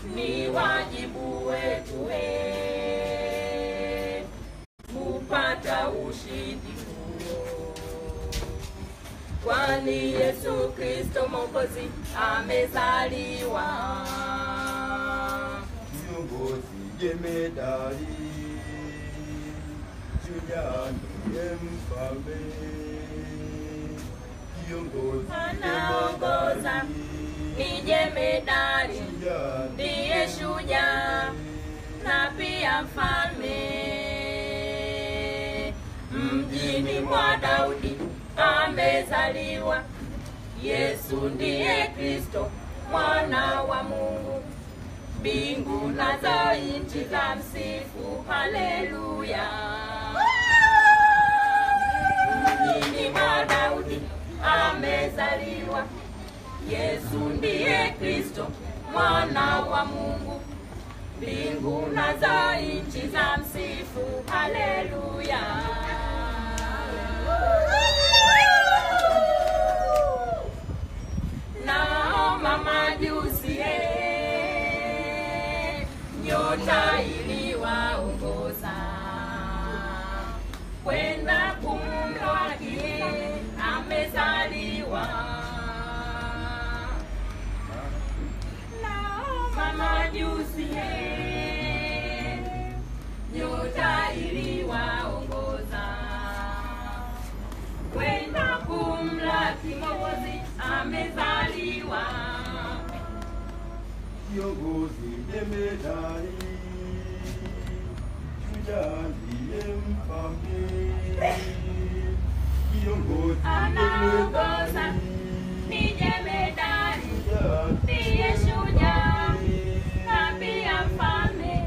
ni wajibu wetu we kupata ushindi huo, kwani Yesu Kristo Mwokozi amezaliwa. Kiongozi jemedari, shujaa ndiye mfalme. Kiongozi Anaongoza ni jemedari, shujaa ndiye shujaa na pia mfalme. Mjini mwa Daudi amezaliwa Yesu, ndiye Kristo mwana wa Mungu. Mbingu nazo nchi za msifu, haleluya. Mjini mwa Daudi amezaliwa Yesu, ndiye Kristo mwana wa Mungu. Mbingu nazo nchi za msifu, haleluya. Naoma majusi eh, nyota iliwaongoza kwenda kumlaki amezaliwa. Naoma majusi eh, nyota iliwaongoza kwenda kumlaki Mwokozi amezaliwa. Kiongozi jemedari, shujaa ndiye mfalme. Kiongozi Anaongoza jemedari, ni jemedari, shujaa ndiye shujaa na pia mfalme.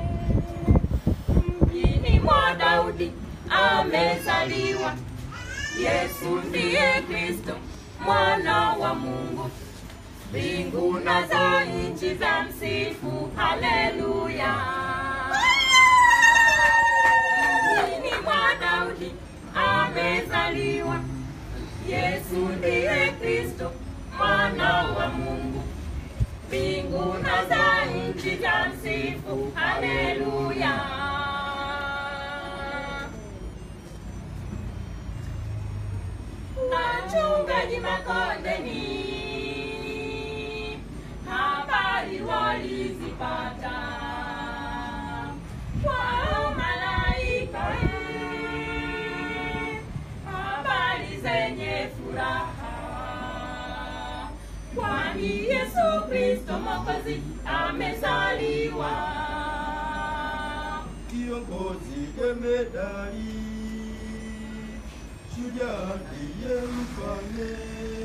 Mjini mwa Daudi amezaliwa Yesu, ndiye Kristo mwana wa Mungu. Mbingu nazo nchi za msifu, haleluya. Mjini mwa Daudi amezaliwa Yesu, ndiye Kristo mwana wa Mungu. Mbingu nazo nchi za msifu, haleluya. Wachungaji makondeni, habari walizipata kwa malaika, habari zenye furaha, kwani Yesu Kristo Mwokozi amezaliwa. Kiongozi jemedari, shujaa ndiye mfalme.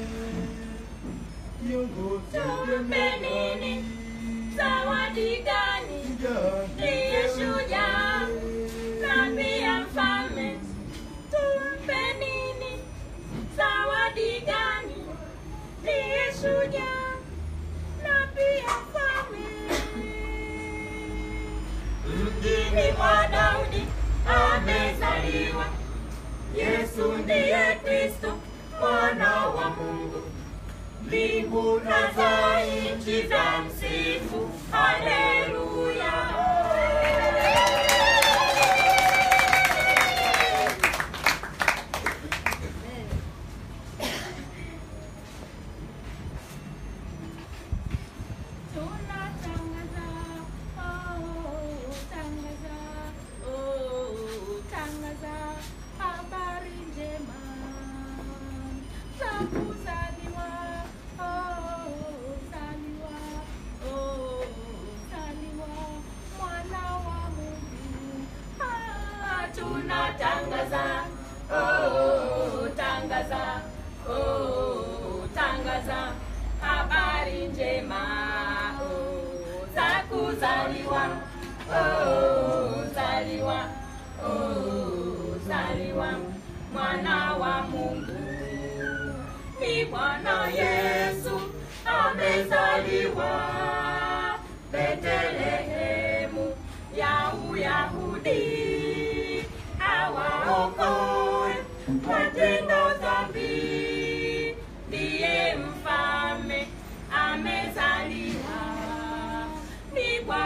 Kiongozi Tumpe nini? Zawadi gani? shujaa Ndiye shujaa na pia mfalme. Tumpe nini? Zawadi gani? Ndiye shujaa na pia mfalme. Mjini mwa Daudi amezaliwa Yesu, ndiye Kristo mwana wa Mungu. Mbingu nazo nchi za msifu, haleluya. Tunatangaza, oh, tangaza, oh, tangaza habari njema za kuzaliwa, oh, zaliwa, oh, zaliwa mwana wa Mungu. Ah, tunatangaza, oh, tangaza, oh, tangaza habari njema oh, za kuzaliwa oh, zaliwa oh, zaliwa mwana wa Mungu ni Bwana Yesu amezaliwa Betlehemu ya Uyahudi awaokoe watenda dhambi, ndiye mfalme amezaliwa, ni Bwana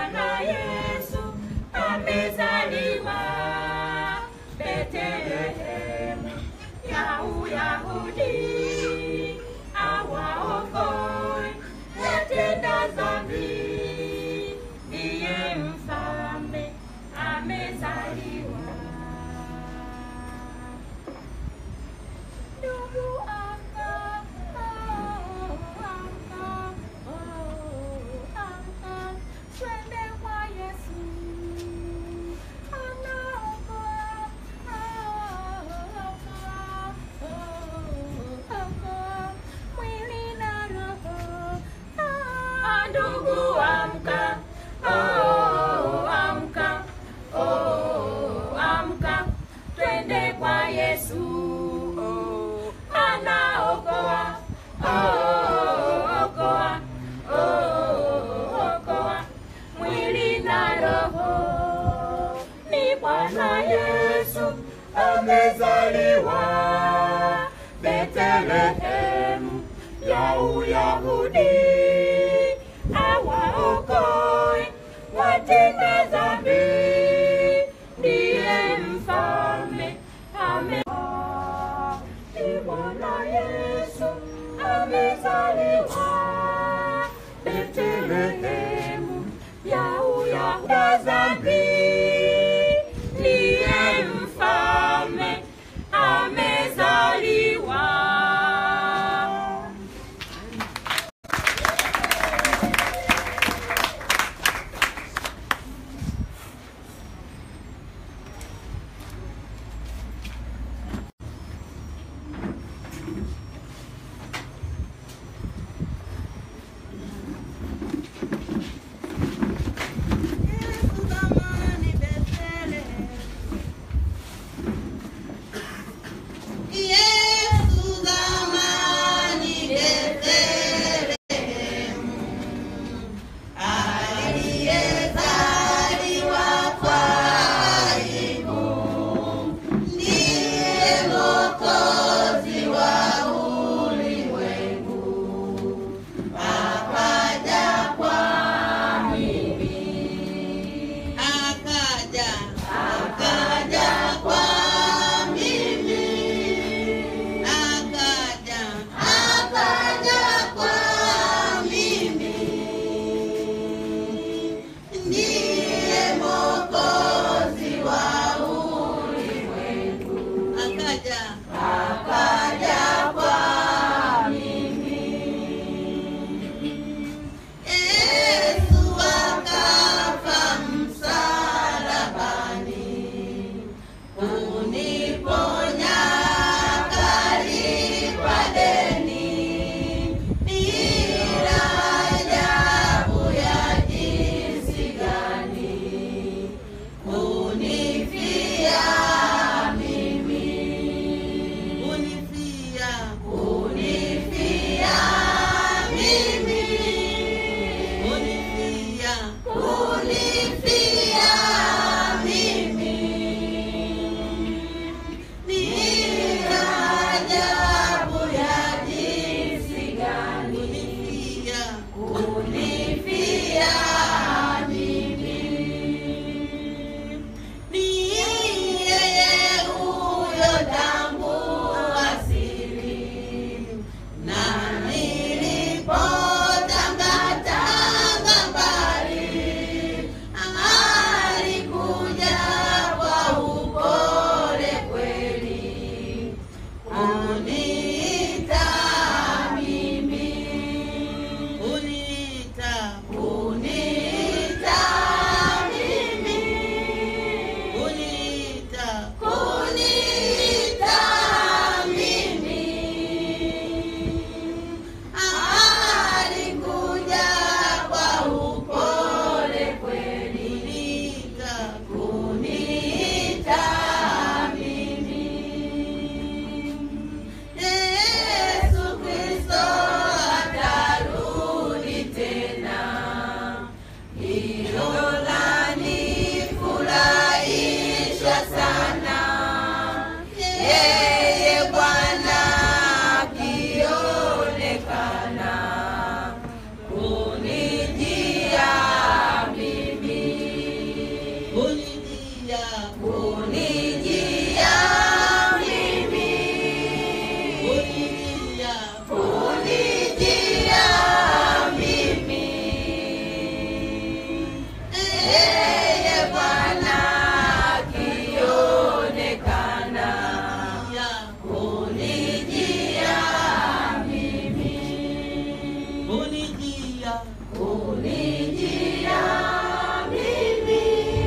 amezaliwa Betlehemu ya Uyahudi, awaokoe watenda dhambi, ndiye mfalme ame ni Bwana Yesu amezaliwa Betlehemu ya Uyahudi dhambi, ndiye mfalme amezaliwa. Yesu zamani Bethlehemu, aliyezaliwa kwa aibu, ndiye Mwokozi wa ulimwengu, akaja kwa mimi, akaja, akaja kwa mimi akaja akaja kwa mimi ndiye mwokozi wa ulimwengu akaja akaja kwa mimi Yesu akafa msalabani uniponya kalipa deni ila ajabu ya jinsi gani unifia mimi unifia unifia mimi unifia unifia mimi ni ajabu ya jinsi gani kunifia kunifia mimi ni yeye huyo tangu asili na nilipotangatanga mbali alikuja kwa upole kweli uniita mimi uniita uniita mimi uniita uniita mimi alikuja kwa upole kweli uniita uniita mimi Yesu Kristo atarudi tena, hilo lanifurahisha sana. Yeye Bwana akionekana kunijia mimi, kunijia, kunijia mimi kunijia kunijia mimi Yeye Bwana akionekana kunijia mimi kunijia kunijia mimi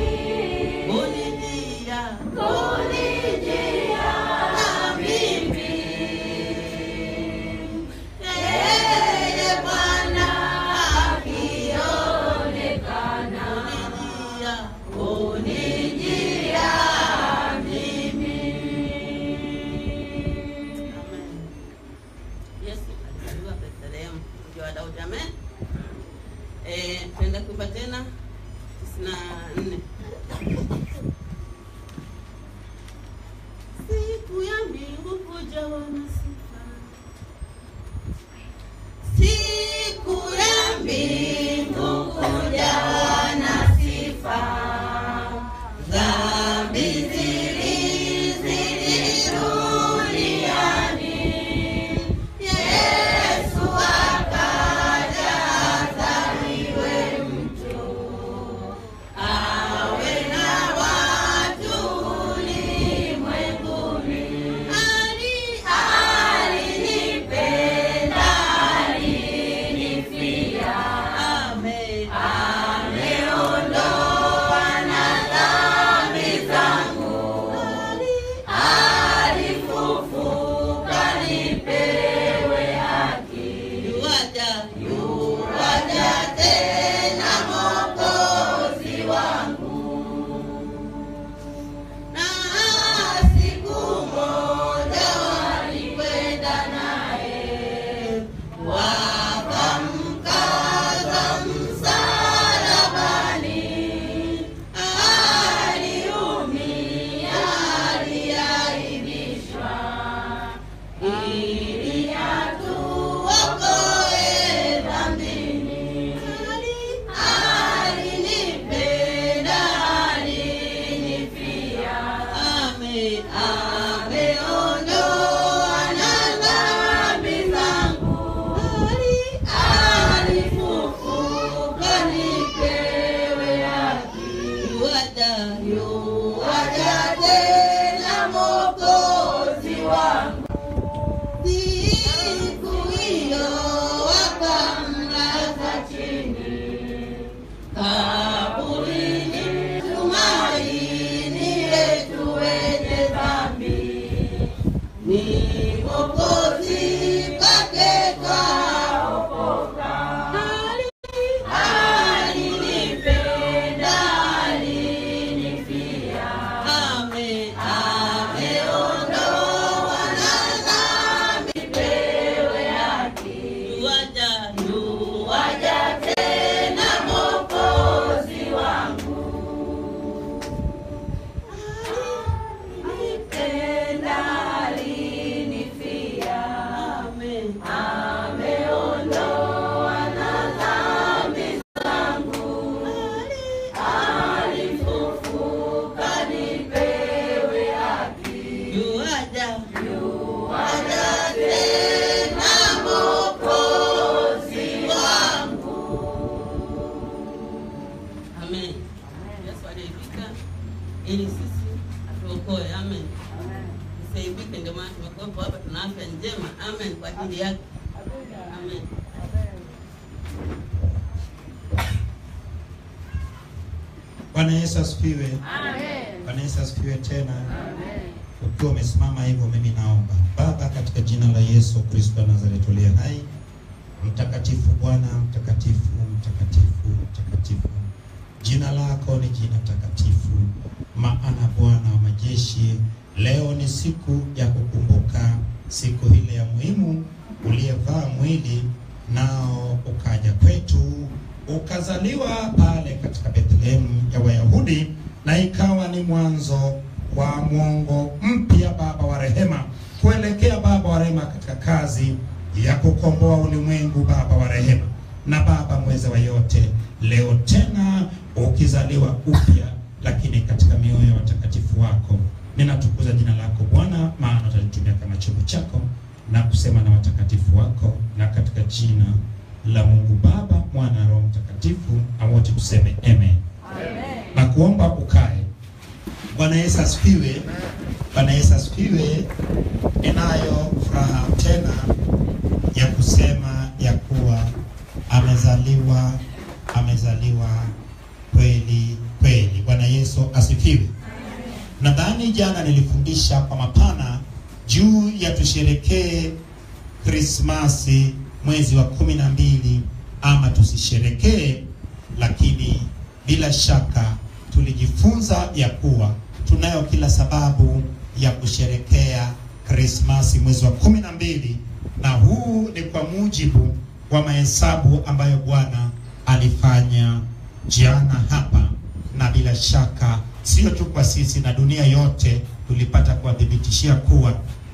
kunijia kunijia mimi yeye Bwana akionekana kunijia mimi. Yesu alizaliwa Bethlehemu, mji wa Daudi. Amen. Eh, tuenda kuimba tena tisini na nne siku ya mbili jawa na sifa. Siku ya mbingu kujawa na sifa, dhambi zilizidi duniani. Yesu akaja azaliwe mtu, awe na watu ulimwenguni. Ali alinipenda, alinifia, ame ameondoa na dhambi zangu. Alifufuka nipewe haki. Yuaja, yuaja tena Mwokozi wangu na siku moja walikwenda naye wakamkaza msalabani, aliumia, aliaibishwa ili atuokoe dhambini. Alinipenda, alinifia, ame ameondoa na dhambi zangu. Alifufuka nipewe haki. Yuaja, yuaja tena Mwokozi wangu. Siku hiyo wakamlaza chini kaburini, tumaini letu wenye dhambi ni Mwokozi kwake twaokoka. Alinipenda, alinifia, ame ameondoa na dhambi pewe haki. Yuaja, yuaja tena Mwokozi wangu. Alinipenda, alinifia, ame ameondoa na dhambi zangu. Alifufuka nipewe haki. Yuaja, yuaja tena Mwokozi wangu. Amen. Yesu aliyefika ili sisi atuokoe. Amen. Tusaidike, ndio maana tumekuwepo hapa, tuna afya njema. Amen, kwa ajili yake. Amen. Bwana Yesu asifiwe. Bwana Yesu asifiwe tena. Ukiwa umesimama hivyo, mimi naomba Baba, katika jina la Yesu Kristo wa Nazareti uliye hai, mtakatifu Bwana, mtakatifu, mtakatifu, mtakatifu, jina lako ni jina takatifu, maana Bwana wa majeshi, leo ni siku ya kukumbuka siku ile ya muhimu uliyevaa mwili nao ukaja kwetu ukazaliwa pale katika Bethlehemu ya Wayahudi, na ikawa ni mwanzo wa mwongo mpya, Baba wa rehema, kuelekea Baba wa rehema katika kazi ya kukomboa ulimwengu, Baba wa rehema na Baba mweza wa yote, leo tena ukizaliwa upya, lakini katika mioyo ya watakatifu wako. Ninatukuza jina lako Bwana, maana utalitumia kama chombo chako na kusema na watakatifu wako, na katika jina la Mungu Baba, Mwana na Roho Mtakatifu, na wote tuseme amen. Na kuomba ukae. Bwana Yesu asifiwe. Bwana Yesu asifiwe. Ninayo furaha tena ya kusema ya kuwa amezaliwa, amezaliwa kweli kweli. Bwana Yesu asifiwe. Nadhani jana nilifundisha kwa mapana juu ya tusherekee Krismasi mwezi wa kumi na mbili ama tusisherekee, lakini bila shaka tulijifunza ya kuwa tunayo kila sababu ya kusherekea Krismasi mwezi wa kumi na mbili, na huu ni kwa mujibu wa mahesabu ambayo Bwana alifanya jana hapa, na bila shaka sio tu kwa sisi na dunia yote tulipata kuwadhibitishia kuwa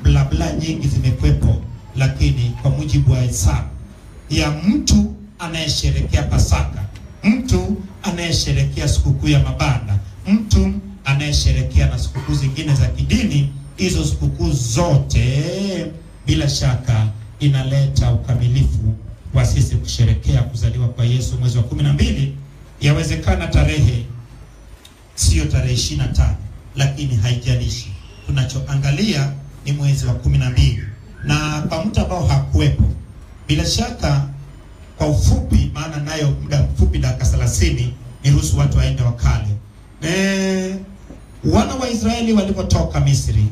blabla nyingi zimekwepo, lakini kwa mujibu wa hesabu ya mtu anayesherekea Pasaka, mtu anayesherekea sikukuu ya mabanda, mtu anayesherekea na sikukuu zingine za kidini, hizo sikukuu zote bila shaka inaleta ukamilifu wa sisi kusherekea kuzaliwa kwa Yesu mwezi wa kumi na mbili. Yawezekana tarehe sio tarehe ishirini na tano lakini haijalishi, tunachoangalia ni mwezi wa kumi na mbili. Na kwa mtu ambao hakuwepo, bila shaka kwa ufupi, maana nayo muda mfupi, dakika thelathini, niruhusu watu waende wakale. E, wana wa Israeli walipotoka Misri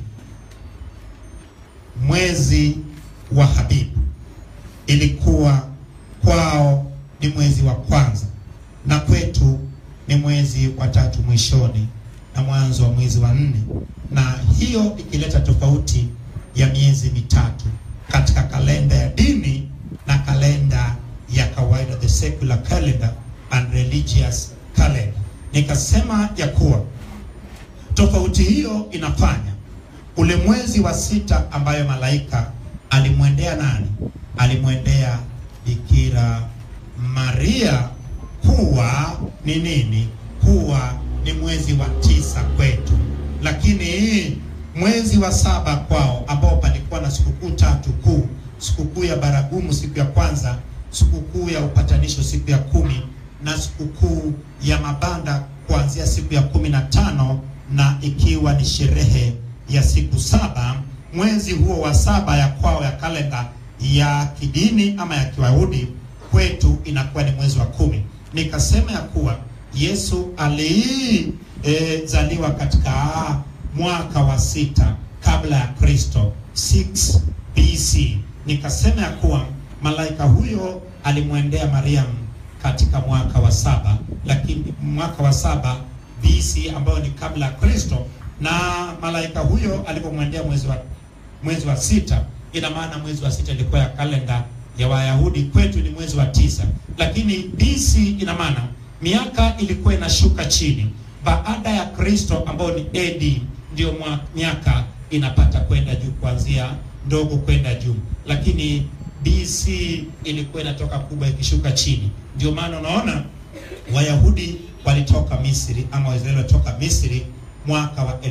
mwezi wa Habibu ilikuwa kwao ni mwezi wa kwanza na kwetu ni mwezi wa tatu mwishoni na mwanzo wa mwezi wa nne, na hiyo ikileta tofauti ya miezi mitatu katika kalenda ya dini na kalenda ya kawaida, the secular calendar and religious calendar. Nikasema ya kuwa tofauti hiyo inafanya ule mwezi wa sita ambayo malaika alimwendea nani? Alimwendea Bikira Maria kuwa ni nini? Kuwa ni mwezi wa tisa kwetu, lakini mwezi wa saba kwao, ambao palikuwa na sikukuu tatu kuu: sikukuu ya baragumu siku ya kwanza, sikukuu ya upatanisho siku ya kumi, na sikukuu ya mabanda kuanzia siku ya kumi na tano na ikiwa ni sherehe ya siku saba. Mwezi huo wa saba ya kwao ya kalenda ya kidini ama ya Kiyahudi, kwetu inakuwa ni mwezi wa kumi. Nikasema ya kuwa Yesu alizaliwa e, katika mwaka wa sita kabla ya Kristo 6 BC. Nikasema ya kuwa malaika huyo alimwendea Mariam katika mwaka wa saba, lakini mwaka wa saba BC ambayo ni kabla ya Kristo, na malaika huyo alipomwendea mwezi wa mwezi wa sita, ina maana mwezi wa sita ilikuwa ya kalenda ya Wayahudi, kwetu ni mwezi wa tisa, lakini BC ina maana miaka ilikuwa inashuka chini. Baada ya Kristo ambao ni AD ndio miaka inapata kwenda juu, kuanzia ndogo kwenda juu, lakini BC ilikuwa inatoka kubwa ikishuka chini. Ndio maana unaona Wayahudi walitoka Misri ama Waisraeli walitoka Misri mwaka wa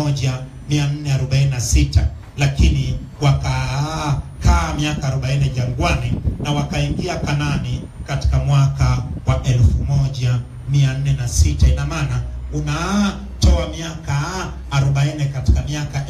1446 lakini wakakaa miaka 40 jangwani na wakaingia Kanani katika mwaka wa 1406. Ina maana unatoa miaka 40 katika miaka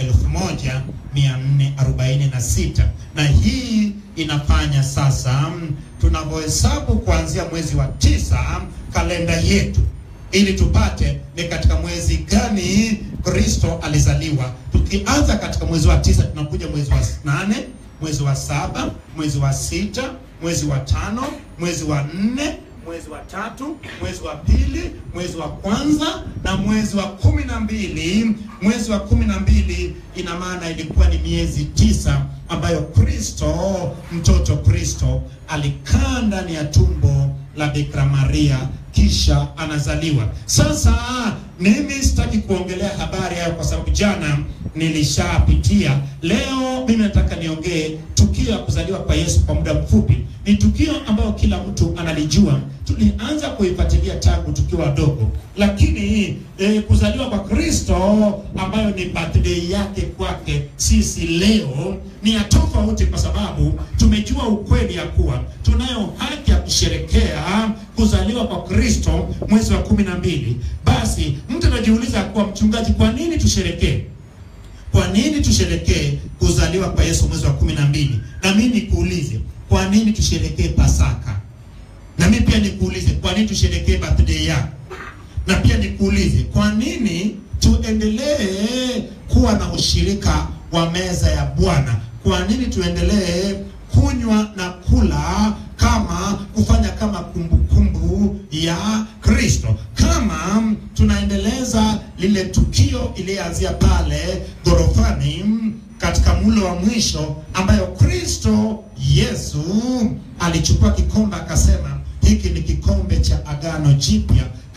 1446, na hii inafanya sasa tunavyohesabu kuanzia mwezi wa tisa kalenda yetu ili tupate ni katika mwezi gani Kristo alizaliwa. Tukianza katika mwezi wa tisa, tunakuja mwezi wa nane, mwezi wa saba, mwezi wa sita, mwezi wa tano, mwezi wa nne, mwezi wa tatu, mwezi wa pili, mwezi wa kwanza na mwezi wa kumi na mbili. Mwezi wa kumi na mbili ina maana ilikuwa ni miezi tisa ambayo Kristo, mtoto Kristo alikaa ndani ya tumbo la Bikira Maria kisha anazaliwa. Sasa mimi sitaki kuongelea habari hayo kwa sababu jana nilishapitia. Leo mimi nataka niongee tukio la kuzaliwa kwa Yesu kwa muda mfupi. Ni tukio ambayo kila mtu analijua, tulianza kuifuatilia tangu tukiwa wadogo, lakini eh, kuzaliwa kwa Kristo ambayo ni birthday yake kwake sisi leo ni ya tofauti, kwa sababu tumejua ukweli ya kuwa tunayo haki ya kusherekea kuzaliwa kwa Kristo mwezi wa kumi na mbili. Basi mtu anajiuliza kuwa mchungaji, kwa nini tusherekee? Kwa nini tusherekee kuzaliwa kwa Yesu mwezi wa kumi na mbili? Na mimi nikuulize, kwa nini tusherekee Pasaka? Na mimi pia nikuulize, kwa nini tusherekee birthday yako? Na pia nikuulize, kwa nini tuendelee kuwa na ushirika wa meza ya Bwana? Kwa nini tuendelee kunywa na kula kama kufanya kama kumbukumbu kumbu ya Kristo, kama tunaendeleza lile tukio iliyoanzia pale gorofani katika mlo wa mwisho, ambayo Kristo Yesu alichukua kikombe akasema, hiki ni kikombe cha agano jipya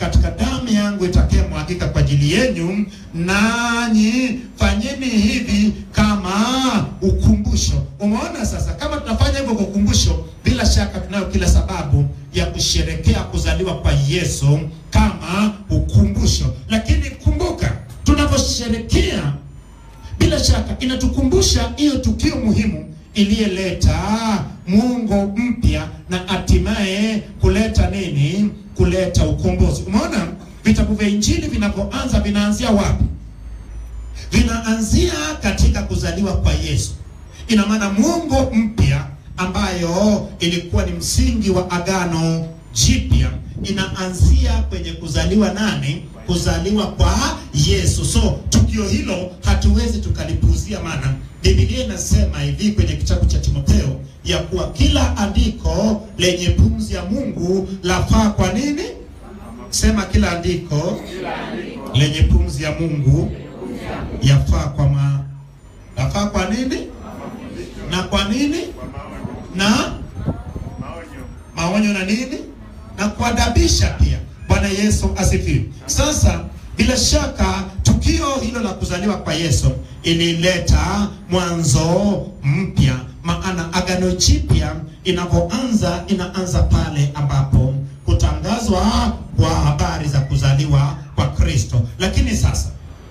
katika damu yangu itakayomwagika kwa ajili yenu, nanyi fanyeni hivi kama ukumbusho. Umeona sasa, kama tunafanya hivyo kwa ukumbusho, bila shaka tunayo kila sababu ya kusherekea kuzaliwa kwa Yesu kama ukumbusho. Lakini kumbuka, tunaposherekea bila shaka inatukumbusha hiyo tukio muhimu iliyeleta muungo mpya na hatimaye kuleta nini? Kuleta ukombozi. Umeona vitabu vya Injili vinapoanza vinaanzia wapi? Vinaanzia katika kuzaliwa kwa Yesu. Ina maana muungo mpya ambayo ilikuwa ni msingi wa agano jipya inaanzia kwenye kuzaliwa nani? Kuzaliwa kwa Yesu. So tukio hilo hatuwezi tukalipuuzia, maana Biblia inasema hivi kwenye kitabu cha Timotheo ya kuwa kila andiko lenye pumzi ya Mungu lafaa kwa nini? Sema kila andiko lenye pumzi ya Mungu yafaa kwa ma yafaa kwa nini? Na kwa nini? Na maonyo na nini? Na kuadabisha pia. Bwana Yesu asifiwe. Sasa bila shaka tukio hilo la kuzaliwa kwa Yesu ilileta mwanzo mpya, maana agano jipya inapoanza inaanza pale ambapo kutangazwa kwa habari za kuzaliwa kwa Kristo. Lakini sasa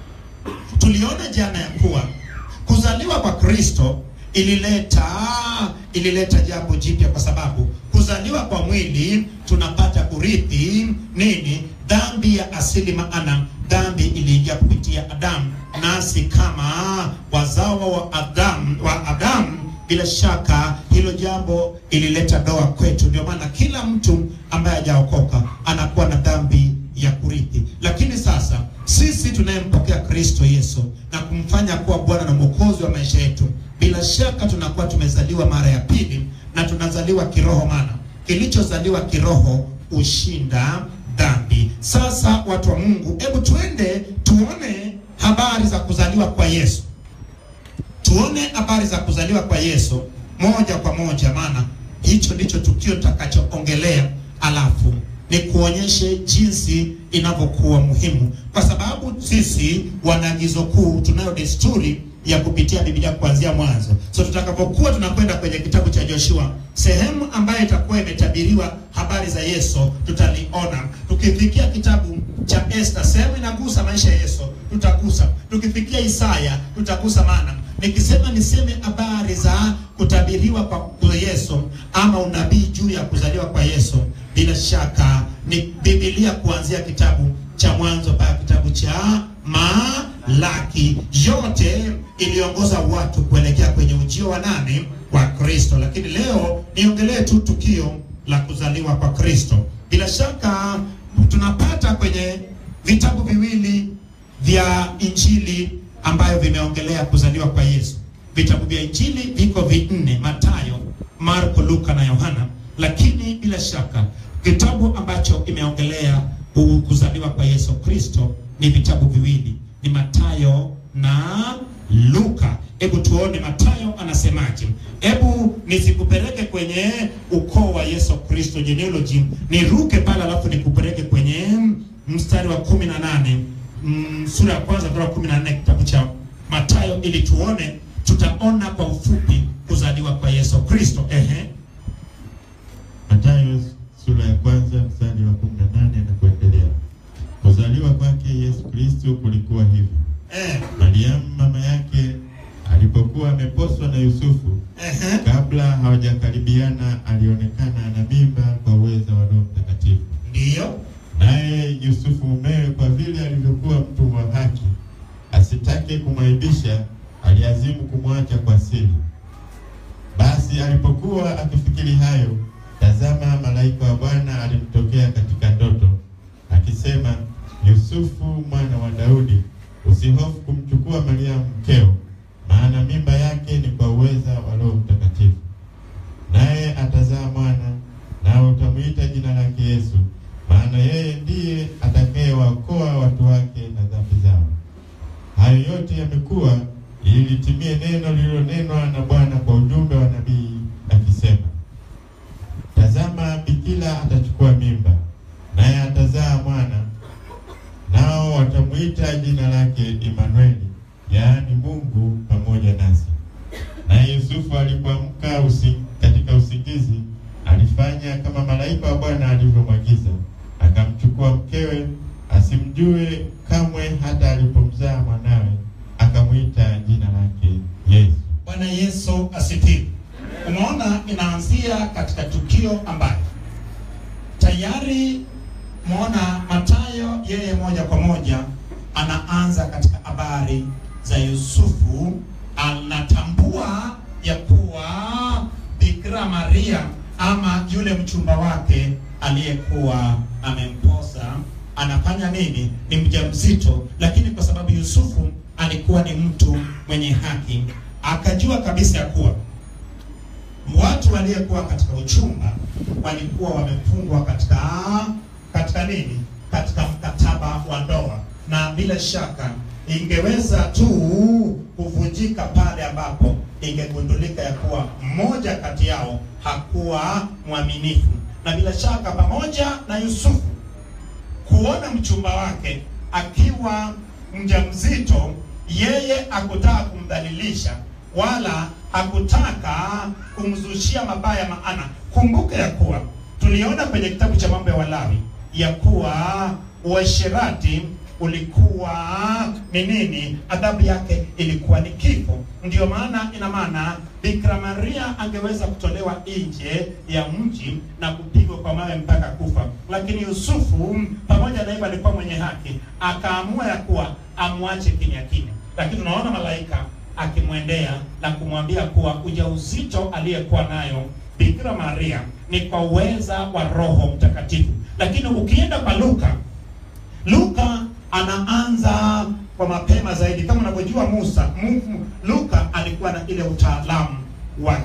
tuliona jana ya kuwa kuzaliwa kwa Kristo ilileta ilileta jambo jipya, kwa sababu kuzaliwa kwa mwili tunapata kurithi nini? Dhambi ya asili, maana dhambi iliingia kupitia Adamu, nasi kama wazawa wa Adamu wa Adamu, bila shaka hilo jambo ilileta doa kwetu. Ndio maana kila mtu ambaye hajaokoka anakuwa na dhambi ya kurithi. Lakini sasa sisi tunayempokea Kristo Yesu na kumfanya kuwa Bwana na Mwokozi wa maisha yetu, bila shaka tunakuwa tumezaliwa mara ya pili na tunazaliwa kiroho, maana kilichozaliwa kiroho ushinda dhambi. Sasa watu wa Mungu, hebu tuende tuone habari za kuzaliwa kwa Yesu, tuone habari za kuzaliwa kwa Yesu moja kwa moja, maana hicho ndicho tukio tutakachoongelea, alafu ni kuonyeshe jinsi inavyokuwa muhimu, kwa sababu sisi wanaagizo kuu tunayo desturi ya kupitia Biblia kuanzia mwanzo. So tutakapokuwa tunakwenda kwenye kitabu cha Joshua, sehemu ambayo itakuwa imetabiriwa habari za Yesu tutaliona. Tukifikia kitabu cha Esther, sehemu inagusa maisha ya Yesu tutagusa. Tukifikia Isaya tutagusa, maana nikisema niseme habari za kutabiriwa kwa Yesu ama unabii juu ya kuzaliwa kwa Yesu, bila shaka ni Biblia kuanzia kitabu cha Mwanzo mpaka kitabu cha Malaki, yote iliongoza watu kuelekea kwenye ujio wa nani? Wa Kristo. Lakini leo niongelee tu tukio la kuzaliwa kwa Kristo. Bila shaka tunapata kwenye vitabu viwili vya Injili ambayo vimeongelea kuzaliwa kwa Yesu. Vitabu vya Injili viko vinne: Mathayo, Marko, Luka na Yohana. Lakini bila shaka kitabu ambacho imeongelea kuzaliwa kwa Yesu Kristo ni vitabu viwili, ni Mathayo na Luka. Hebu tuone Mathayo anasemaje. Hebu nisikupeleke kwenye ukoo wa Yesu Kristo genealogy, niruke pale, alafu nikupeleke kwenye mstari wa kumi na nane mm, sura ya kwanza mstari wa kumi na nne kitabu cha Mathayo, ili tuone, tutaona kwa ufupi kuzaliwa kwa Yesu Kristo. Ehe, Mathayo sura ya kwanza mstari wa 18 na kuendelea. Kuzaliwa kwake Yesu Kristo kulikuwa hivi: eh, Mariamu mama yake alipokuwa ameposwa na Yusufu, ehe, kabla hawajakaribiana, alionekana na mimba kwa uwezo wa Roho Mtakatifu. ndiyo, Naye Yusufu mumewe, kwa vile alivyokuwa mtu wa haki, asitake kumwaibisha, aliazimu kumwacha kwa siri. Basi alipokuwa akifikiri hayo, tazama, malaika wa Bwana alimtokea katika ndoto akisema, Yusufu mwana wa Daudi, usihofu kumchukua Mariamu mkeo, maana mimba yake ni kwa uweza wa Roho Mtakatifu. Naye atazaa mwana, nawe utamwita jina lake Yesu, maana yeye ndiye atakayewaokoa watu wake na dhambi zao. Hayo yote yamekuwa ili litimie neno lililonenwa na Bwana kwa ujumbe wa nabii akisema, tazama, bikira atachukua mimba, naye atazaa mwana, akamwita jina lake Imanueli, yaani Mungu pamoja nasi. Naye Yusufu alipoamka usi, katika usingizi alifanya kama malaika wa Bwana alivyomwagiza, akamchukua mkewe asimjue kamwe hata alipomzaa mwanawe, akamwita jina lake Yesu. Bwana Yesu asifiwe. Unaona, inaanzia katika tukio ambayo tayari muona Mathayo yeye moja kwa moja anaanza katika habari za Yusufu, anatambua ya kuwa Bikira Maria ama yule mchumba wake aliyekuwa amemposa anafanya nini? Ni mjamzito, lakini kwa sababu Yusufu alikuwa ni mtu mwenye haki, akajua kabisa ya kuwa watu waliyekuwa katika uchumba walikuwa wamefungwa katika katika nini? Katika mkataba wa ndoa, na bila shaka ingeweza tu kuvunjika pale ambapo ingegundulika ya kuwa mmoja kati yao hakuwa mwaminifu, na bila shaka pamoja na Yusufu kuona mchumba wake akiwa mjamzito, yeye hakutaka kumdhalilisha wala hakutaka kumzushia mabaya. Maana kumbuka ya kuwa tuliona kwenye kitabu cha mambo ya Walawi ya kuwa uasherati ulikuwa ni nini? Adhabu yake ilikuwa ni kifo. Ndiyo maana ina maana Bikira Maria angeweza kutolewa nje ya mji na kupigwa kwa mawe mpaka kufa, lakini Yusufu pamoja na hivyo alikuwa mwenye haki, akaamua ya kuwa amwache kimya kimya, lakini tunaona malaika akimwendea na kumwambia kuwa ujauzito aliyekuwa nayo Bikira Maria ni kwa uweza wa Roho Mtakatifu. Lakini ukienda kwa Luka, Luka anaanza kwa mapema zaidi. Kama unavyojua Musa, Mu- Luka alikuwa na ile utaalamu wa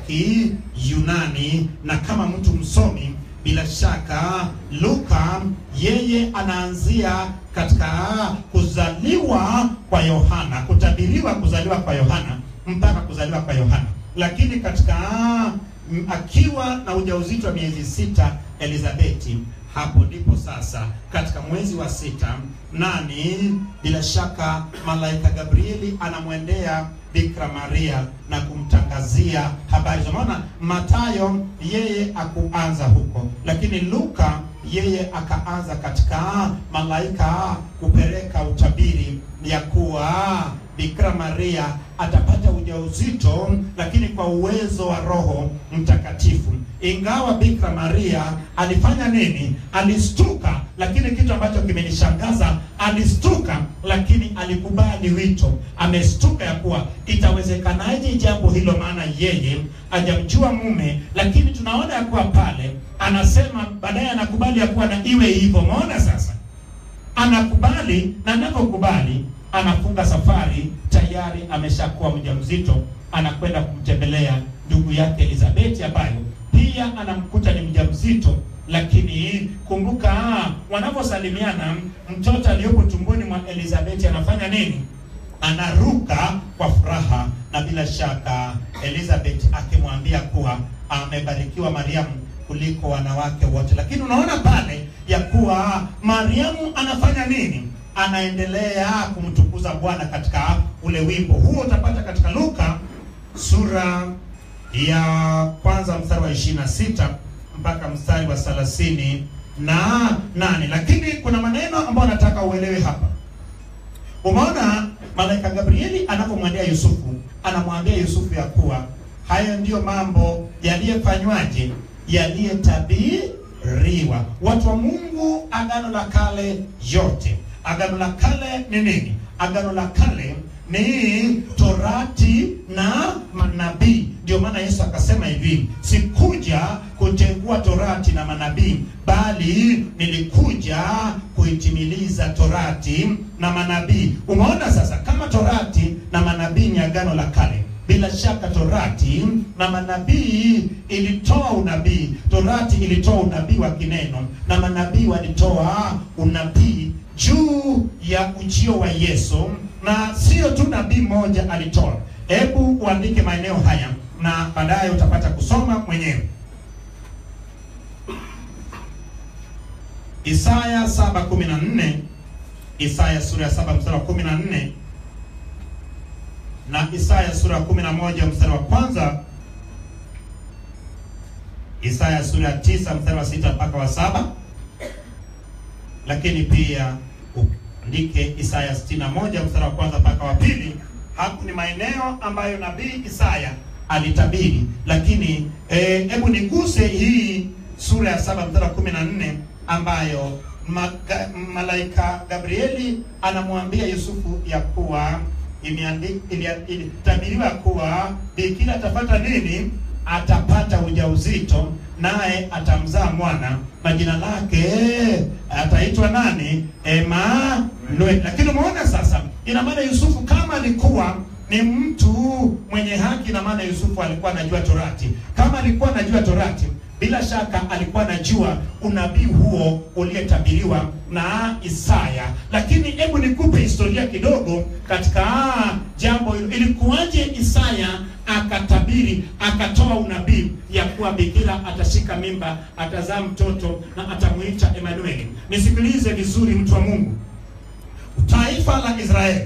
Kiyunani, na kama mtu msomi, bila shaka Luka yeye anaanzia katika kuzaliwa kwa Yohana, kutabiriwa kuzaliwa kwa Yohana mpaka kuzaliwa kwa Yohana, lakini katika mm, akiwa na ujauzito wa miezi sita Elizabeti hapo ndipo sasa katika mwezi wa sita nani, bila shaka malaika Gabrieli anamwendea Bikira Maria na kumtangazia habari za maana. Mathayo yeye akuanza huko, lakini Luka yeye akaanza katika malaika kupeleka utabiri ya kuwa Bikira Maria atapata ujauzito, lakini kwa uwezo wa Roho Mtakatifu. Ingawa Bikira Maria alifanya nini? Alistuka, lakini kitu ambacho kimenishangaza, alistuka lakini alikubali wito. Amestuka ya kuwa itawezekanaje jambo hilo, maana yeye hajamjua mume, lakini tunaona ya kuwa pale anasema baadaye, anakubali ya kuwa na iwe hivyo. Umeona sasa anakubali na anapokubali anafunga safari, tayari ameshakuwa mjamzito, anakwenda kumtembelea ndugu yake Elizabeth ambayo pia anamkuta ni mjamzito. Lakini kumbuka, wanaposalimiana, mtoto aliyopo tumboni mwa Elizabeth anafanya nini? Anaruka kwa furaha, na bila shaka Elizabeth akimwambia kuwa amebarikiwa Mariamu kuliko wanawake wote. Lakini unaona pale ya kuwa Mariamu anafanya nini? Anaendelea kumtukuza Bwana katika ule wimbo huo. Utapata katika Luka sura ya kwanza mstari wa ishirini na sita mpaka mstari wa thelathini na nane. Lakini kuna maneno ambayo nataka uelewe hapa. Umeona malaika Gabrieli anapomwendea Yusufu, anamwambia Yusufu ya kuwa hayo ndiyo mambo yaliyofanywaje, yaliyetabiriwa. Watu wa Mungu, agano la kale yote, agano la kale ni nini? Agano la kale ni torati na manabii. Ndio maana Yesu akasema hivi, sikuja kutengua torati na manabii, bali nilikuja kuitimiliza torati na manabii. Umeona sasa, kama torati na manabii ni agano la kale, bila shaka torati na manabii ilitoa unabii. Torati ilitoa unabii wa kineno na manabii walitoa unabii juu ya ujio wa Yesu, na sio tu nabii mmoja alitoa. Hebu uandike maeneo haya na baadaye utapata kusoma mwenyewe. Isaya 7:14 Isaya sura ya saba mstari wa kumi na nne na Isaya sura ya kumi na moja mstari wa kwanza Isaya sura ya tisa mstari wa sita mpaka wa saba lakini pia uandike Isaya 61 mstari wa kwanza mpaka wa pili. Hapo ni maeneo ambayo nabii Isaya alitabiri, lakini hebu eh, niguse hii sura ya saba mstari wa kumi na nne ambayo maga, malaika Gabrieli anamwambia Yusufu ya kuwa ilitabiriwa kuwa bikira atapata nini? Atapata ujauzito naye atamzaa mwana na jina lake ataitwa nani? Emanueli. Lakini umeona sasa, ina maana Yusufu kama alikuwa ni mtu mwenye haki, ina maana Yusufu alikuwa anajua Torati. Kama alikuwa anajua Torati, bila shaka alikuwa anajua unabii huo ulietabiriwa na Isaya. Lakini hebu nikupe historia kidogo katika jambo hilo. Ilikuwaje Isaya akatabiri akatoa unabii ya kuwa bikira atashika mimba, atazaa mtoto na atamuita Emanueli? Nisikilize vizuri, mtu wa Mungu. Taifa la Israeli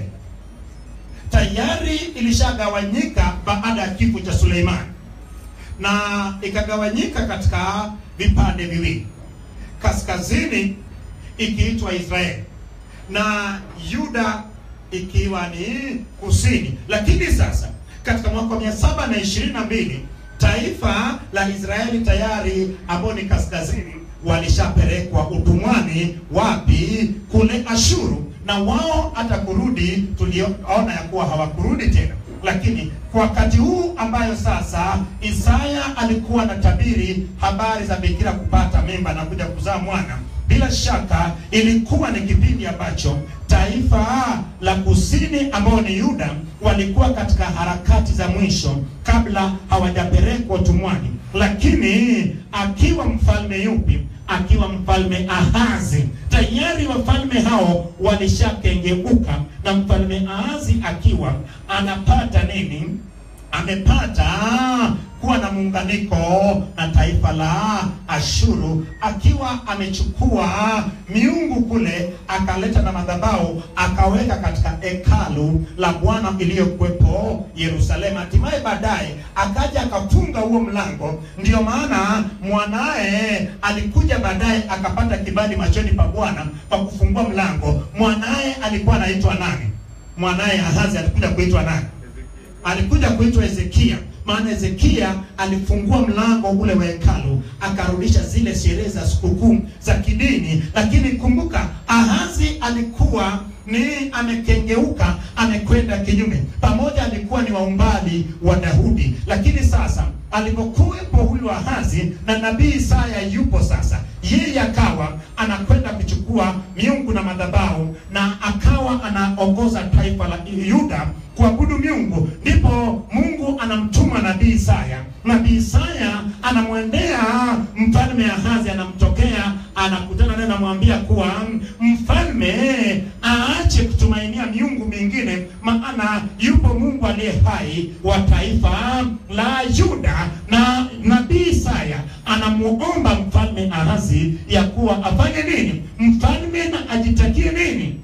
tayari ilishagawanyika baada ya kifo cha Suleimani na ikagawanyika katika vipande viwili, kaskazini ikiitwa Israeli na Yuda ikiwa ni kusini. Lakini sasa katika mwaka wa mia saba na ishirini na mbili taifa la Israeli tayari ambao ni kaskazini walishapelekwa utumwani. Wapi? Kule Ashuru, na wao hata kurudi tuliona ya kuwa hawakurudi tena lakini kwa wakati huu ambayo sasa Isaya alikuwa anatabiri habari za bikira kupata mimba na kuja kuzaa mwana, bila shaka ilikuwa ni kipindi ambacho taifa la kusini ambao ni Yuda walikuwa katika harakati za mwisho kabla hawajapelekwa utumwani. Lakini akiwa mfalme yupi? Akiwa mfalme Ahazi. Tayari wafalme hao walishakengeuka, na mfalme Ahazi akiwa anapata nini? Amepata kuwa na muunganiko na taifa la Ashuru, akiwa amechukua miungu kule akaleta na madhabahu akaweka katika hekalu la Bwana iliyokuwepo Yerusalemu. Hatimaye baadaye akaja akafunga huo mlango. Ndiyo maana mwanaye alikuja baadaye akapata kibali machoni pa Bwana pa kufungua mlango. Mwanaye alikuwa anaitwa nani? Mwanaye Ahazi alikuja kuitwa nani? Alikuja kuitwa Hezekia. Maana Hezekia alifungua mlango ule wa hekalu akarudisha zile sherehe za sikukuu za kidini. Lakini kumbuka, Ahazi alikuwa ni amekengeuka, amekwenda kinyume. Pamoja alikuwa ni waumbali wa Daudi, lakini sasa alipokuwepo huyu Ahazi na nabii Isaya yupo sasa, yeye akawa anakwenda kuchukua miungu na madhabahu na akawa anaongoza taifa la Yuda kuabudu miungu. Ndipo Mungu anamtuma nabii Isaya. Nabii Isaya anamwendea mfalme Ahazi, anamtokea, anakutana naye, anamwambia kuwa mfalme aache kutumainia miungu mingine, maana yupo Mungu aliye hai wa taifa la Yuda. Na nabii Isaya anamuomba mfalme Ahazi ya kuwa afanye nini? Mfalme na ajitakie nini?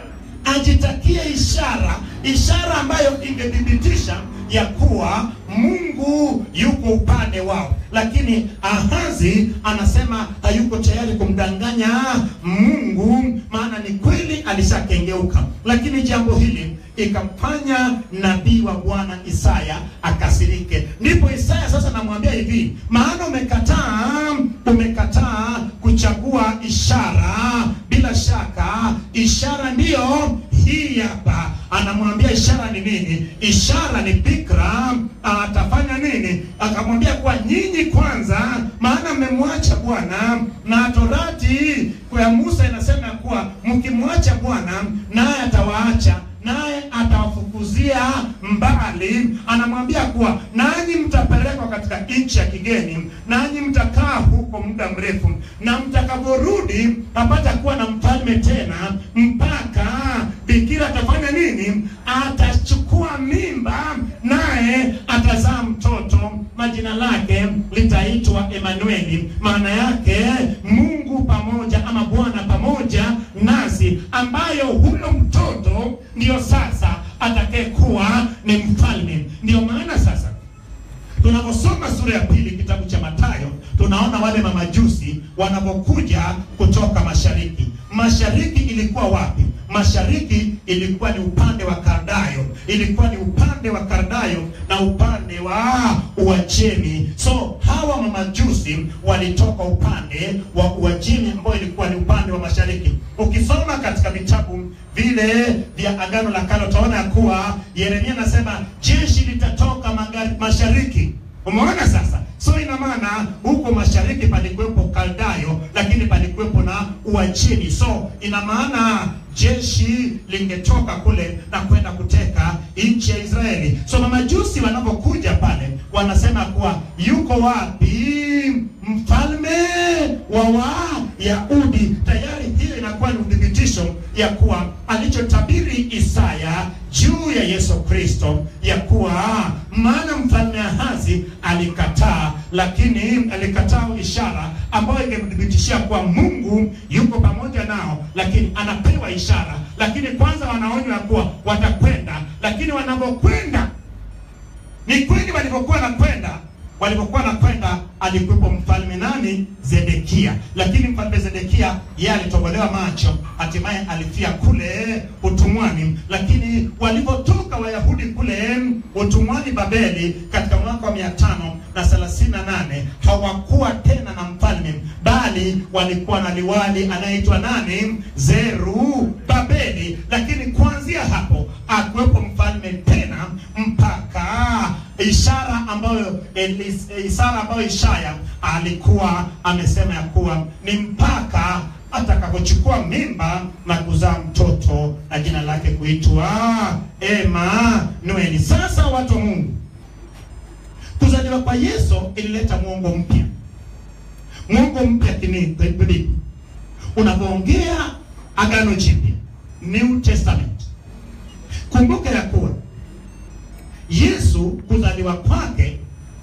Ajitakie ishara, ishara ambayo ingethibitisha ya kuwa Mungu yuko upande wao. Lakini Ahazi anasema hayuko tayari kumdanganya Mungu, maana ni kweli alishakengeuka. Lakini jambo hili ikamfanya nabii wa Bwana Isaya akasirike. Ndipo Isaya sasa namwambia hivi, maana umekataa, umekataa kuchagua ishara. Bila shaka ishara ndiyo hii hapa. Anamwambia ishara ni nini? Ishara ni bikira atafanya nini? Akamwambia kuwa nyinyi kwanza, maana mmemwacha Bwana, na torati kwa Musa inasema kuwa mkimwacha Bwana naye atawaacha naye atawafukuzia mbali. Anamwambia kuwa nanyi mtapelekwa katika nchi ya kigeni, nanyi mtakaa huko muda mrefu, na mtakaporudi hapata kuwa na mfalme tena, mpaka bikira atafanya nini? Atachukua mimba, naye atazaa mtoto, majina lake litaitwa Emanueli, maana yake Mungu pamoja ama Bwana pamoja nasi. ambayo huyo mtoto ndio sasa atakayekuwa ni mfalme. Ndio maana sasa tunaposoma sura ya pili kitabu cha Mathayo tunaona wale mamajusi wanapokuja kutoka mashariki. Mashariki ilikuwa wapi? Mashariki ilikuwa ni upande wa Kardayo, ilikuwa ni upande wa Kardayo na upande wa Uajemi. So hawa mamajusi walitoka upande wa Uajemi ambao ilikuwa ni upande wa mashariki. Ukisoma katika vitabu vile vya Agano la Kale utaona ya kuwa Yeremia anasema jeshi litatoka magari, mashariki. Umeona sasa? So ina maana huko mashariki palikuwepo Kaldayo, lakini palikuwepo na Uajemi. So ina maana jeshi lingetoka kule na kwenda kuteka nchi ya Israeli. So mamajusi wanapokuja pale wanasema kuwa yuko wapi mfalme wa Wayahudi? Tayari hiyo inakuwa ni uthibitisho ya kuwa alichotabiri Isaya juu ya Yesu Kristo ya kuwa maana mfalme Ahazi alikataa, lakini alikataa ishara ambayo ingemthibitishia kuwa Mungu yuko pamoja nao, lakini anapewa ishara, lakini kwanza wanaonywa kuwa watakwenda, lakini wanapokwenda ni kweli walivyokuwa nakwenda walivyokuwa nakwenda alikuwepo mfalme nani zedekia lakini mfalme zedekia yeye alitobolewa macho hatimaye alifia kule utumwani lakini walivyotoka wayahudi kule utumwani babeli katika mwaka wa mia tano na thelathini na nane hawakuwa tena na mfalme bali walikuwa na liwali anayeitwa nani zeru babeli lakini kuanzia hapo akuwepo mfalme tena mpaka ishara ambayo Elis- ishara ambayo Ishaya alikuwa amesema ya kuwa ni mpaka atakapochukua mimba na kuzaa mtoto na jina lake kuitwa Emanueli. Sasa watu wa Mungu, kuzaliwa kwa Yesu ilileta mwongo mpya, mwongo mpya kivipi? Unapoongea Agano Jipya, New Testament, kumbuka ya kuwa Yesu kuzaliwa kwake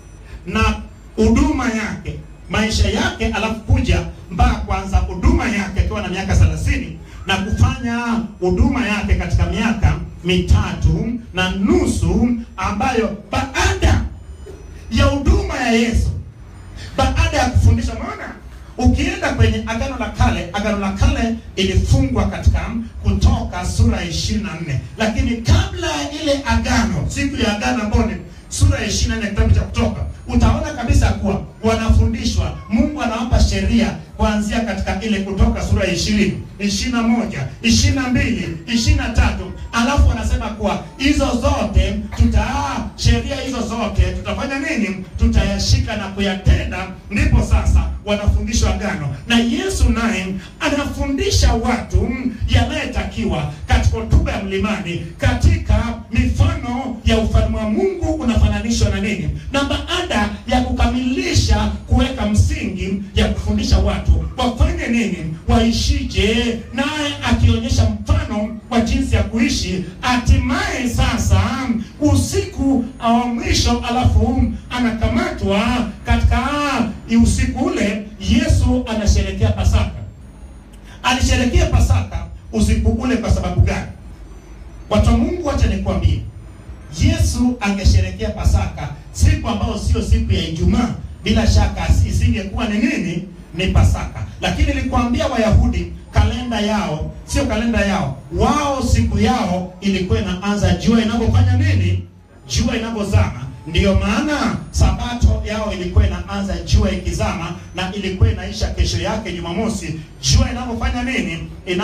na huduma yake maisha yake, alafu kuja mpaka kuanza huduma yake akiwa na miaka thelathini na kufanya huduma yake katika miaka mitatu na nusu, ambayo baada ya huduma ya Yesu, baada ya kufundisha, maana ukienda kwenye agano la kale, agano la kale ilifungwa katika Kutoka sura ya ishirini na nne lakini kabla ya ile agano, siku ya agano ambayo ni sura ya ishirini na nne kitabu cha Kutoka, utaona kabisa kuwa wanafundishwa, Mungu anawapa sheria kuanzia katika ile Kutoka sura ya ishirini ishirini na moja ishirini na mbili ishirini na tatu alafu wanasema kuwa hizo zote tuta sheria hizo zote tutafanya nini? Tutayashika na kuyatenda. Ndipo sasa wanafundishwa agano, na Yesu naye anafundisha watu yanayetakiwa katika hotuba ya mlimani, katika mifano ya ufalme wa Mungu unafananishwa na nini, na baada ya kukamilisha kuweka msingi ya kufundisha watu wafanye nini, waishije, naye akionyesha mfano wa jinsi ya kuishi, hatimaye sasa usiku wa mwisho, alafu anakamatwa katika usiku ule. Yesu anasherekea Pasaka. Alisherekea Pasaka usiku ule kwa sababu gani? Watu wa Mungu, wacha nikwambie, Yesu angesherekea Pasaka siku ambayo sio siku ya Ijumaa, bila shaka isingekuwa ni nini? Ni Pasaka. Lakini nilikwambia Wayahudi kalenda yao sio kalenda yao, wao siku yao ilikuwa inaanza jua inapofanya nini? Jua inapozama. Ndiyo maana sabato yao ilikuwa inaanza jua ikizama na ilikuwa inaisha kesho yake Jumamosi, jua inapofanya nini?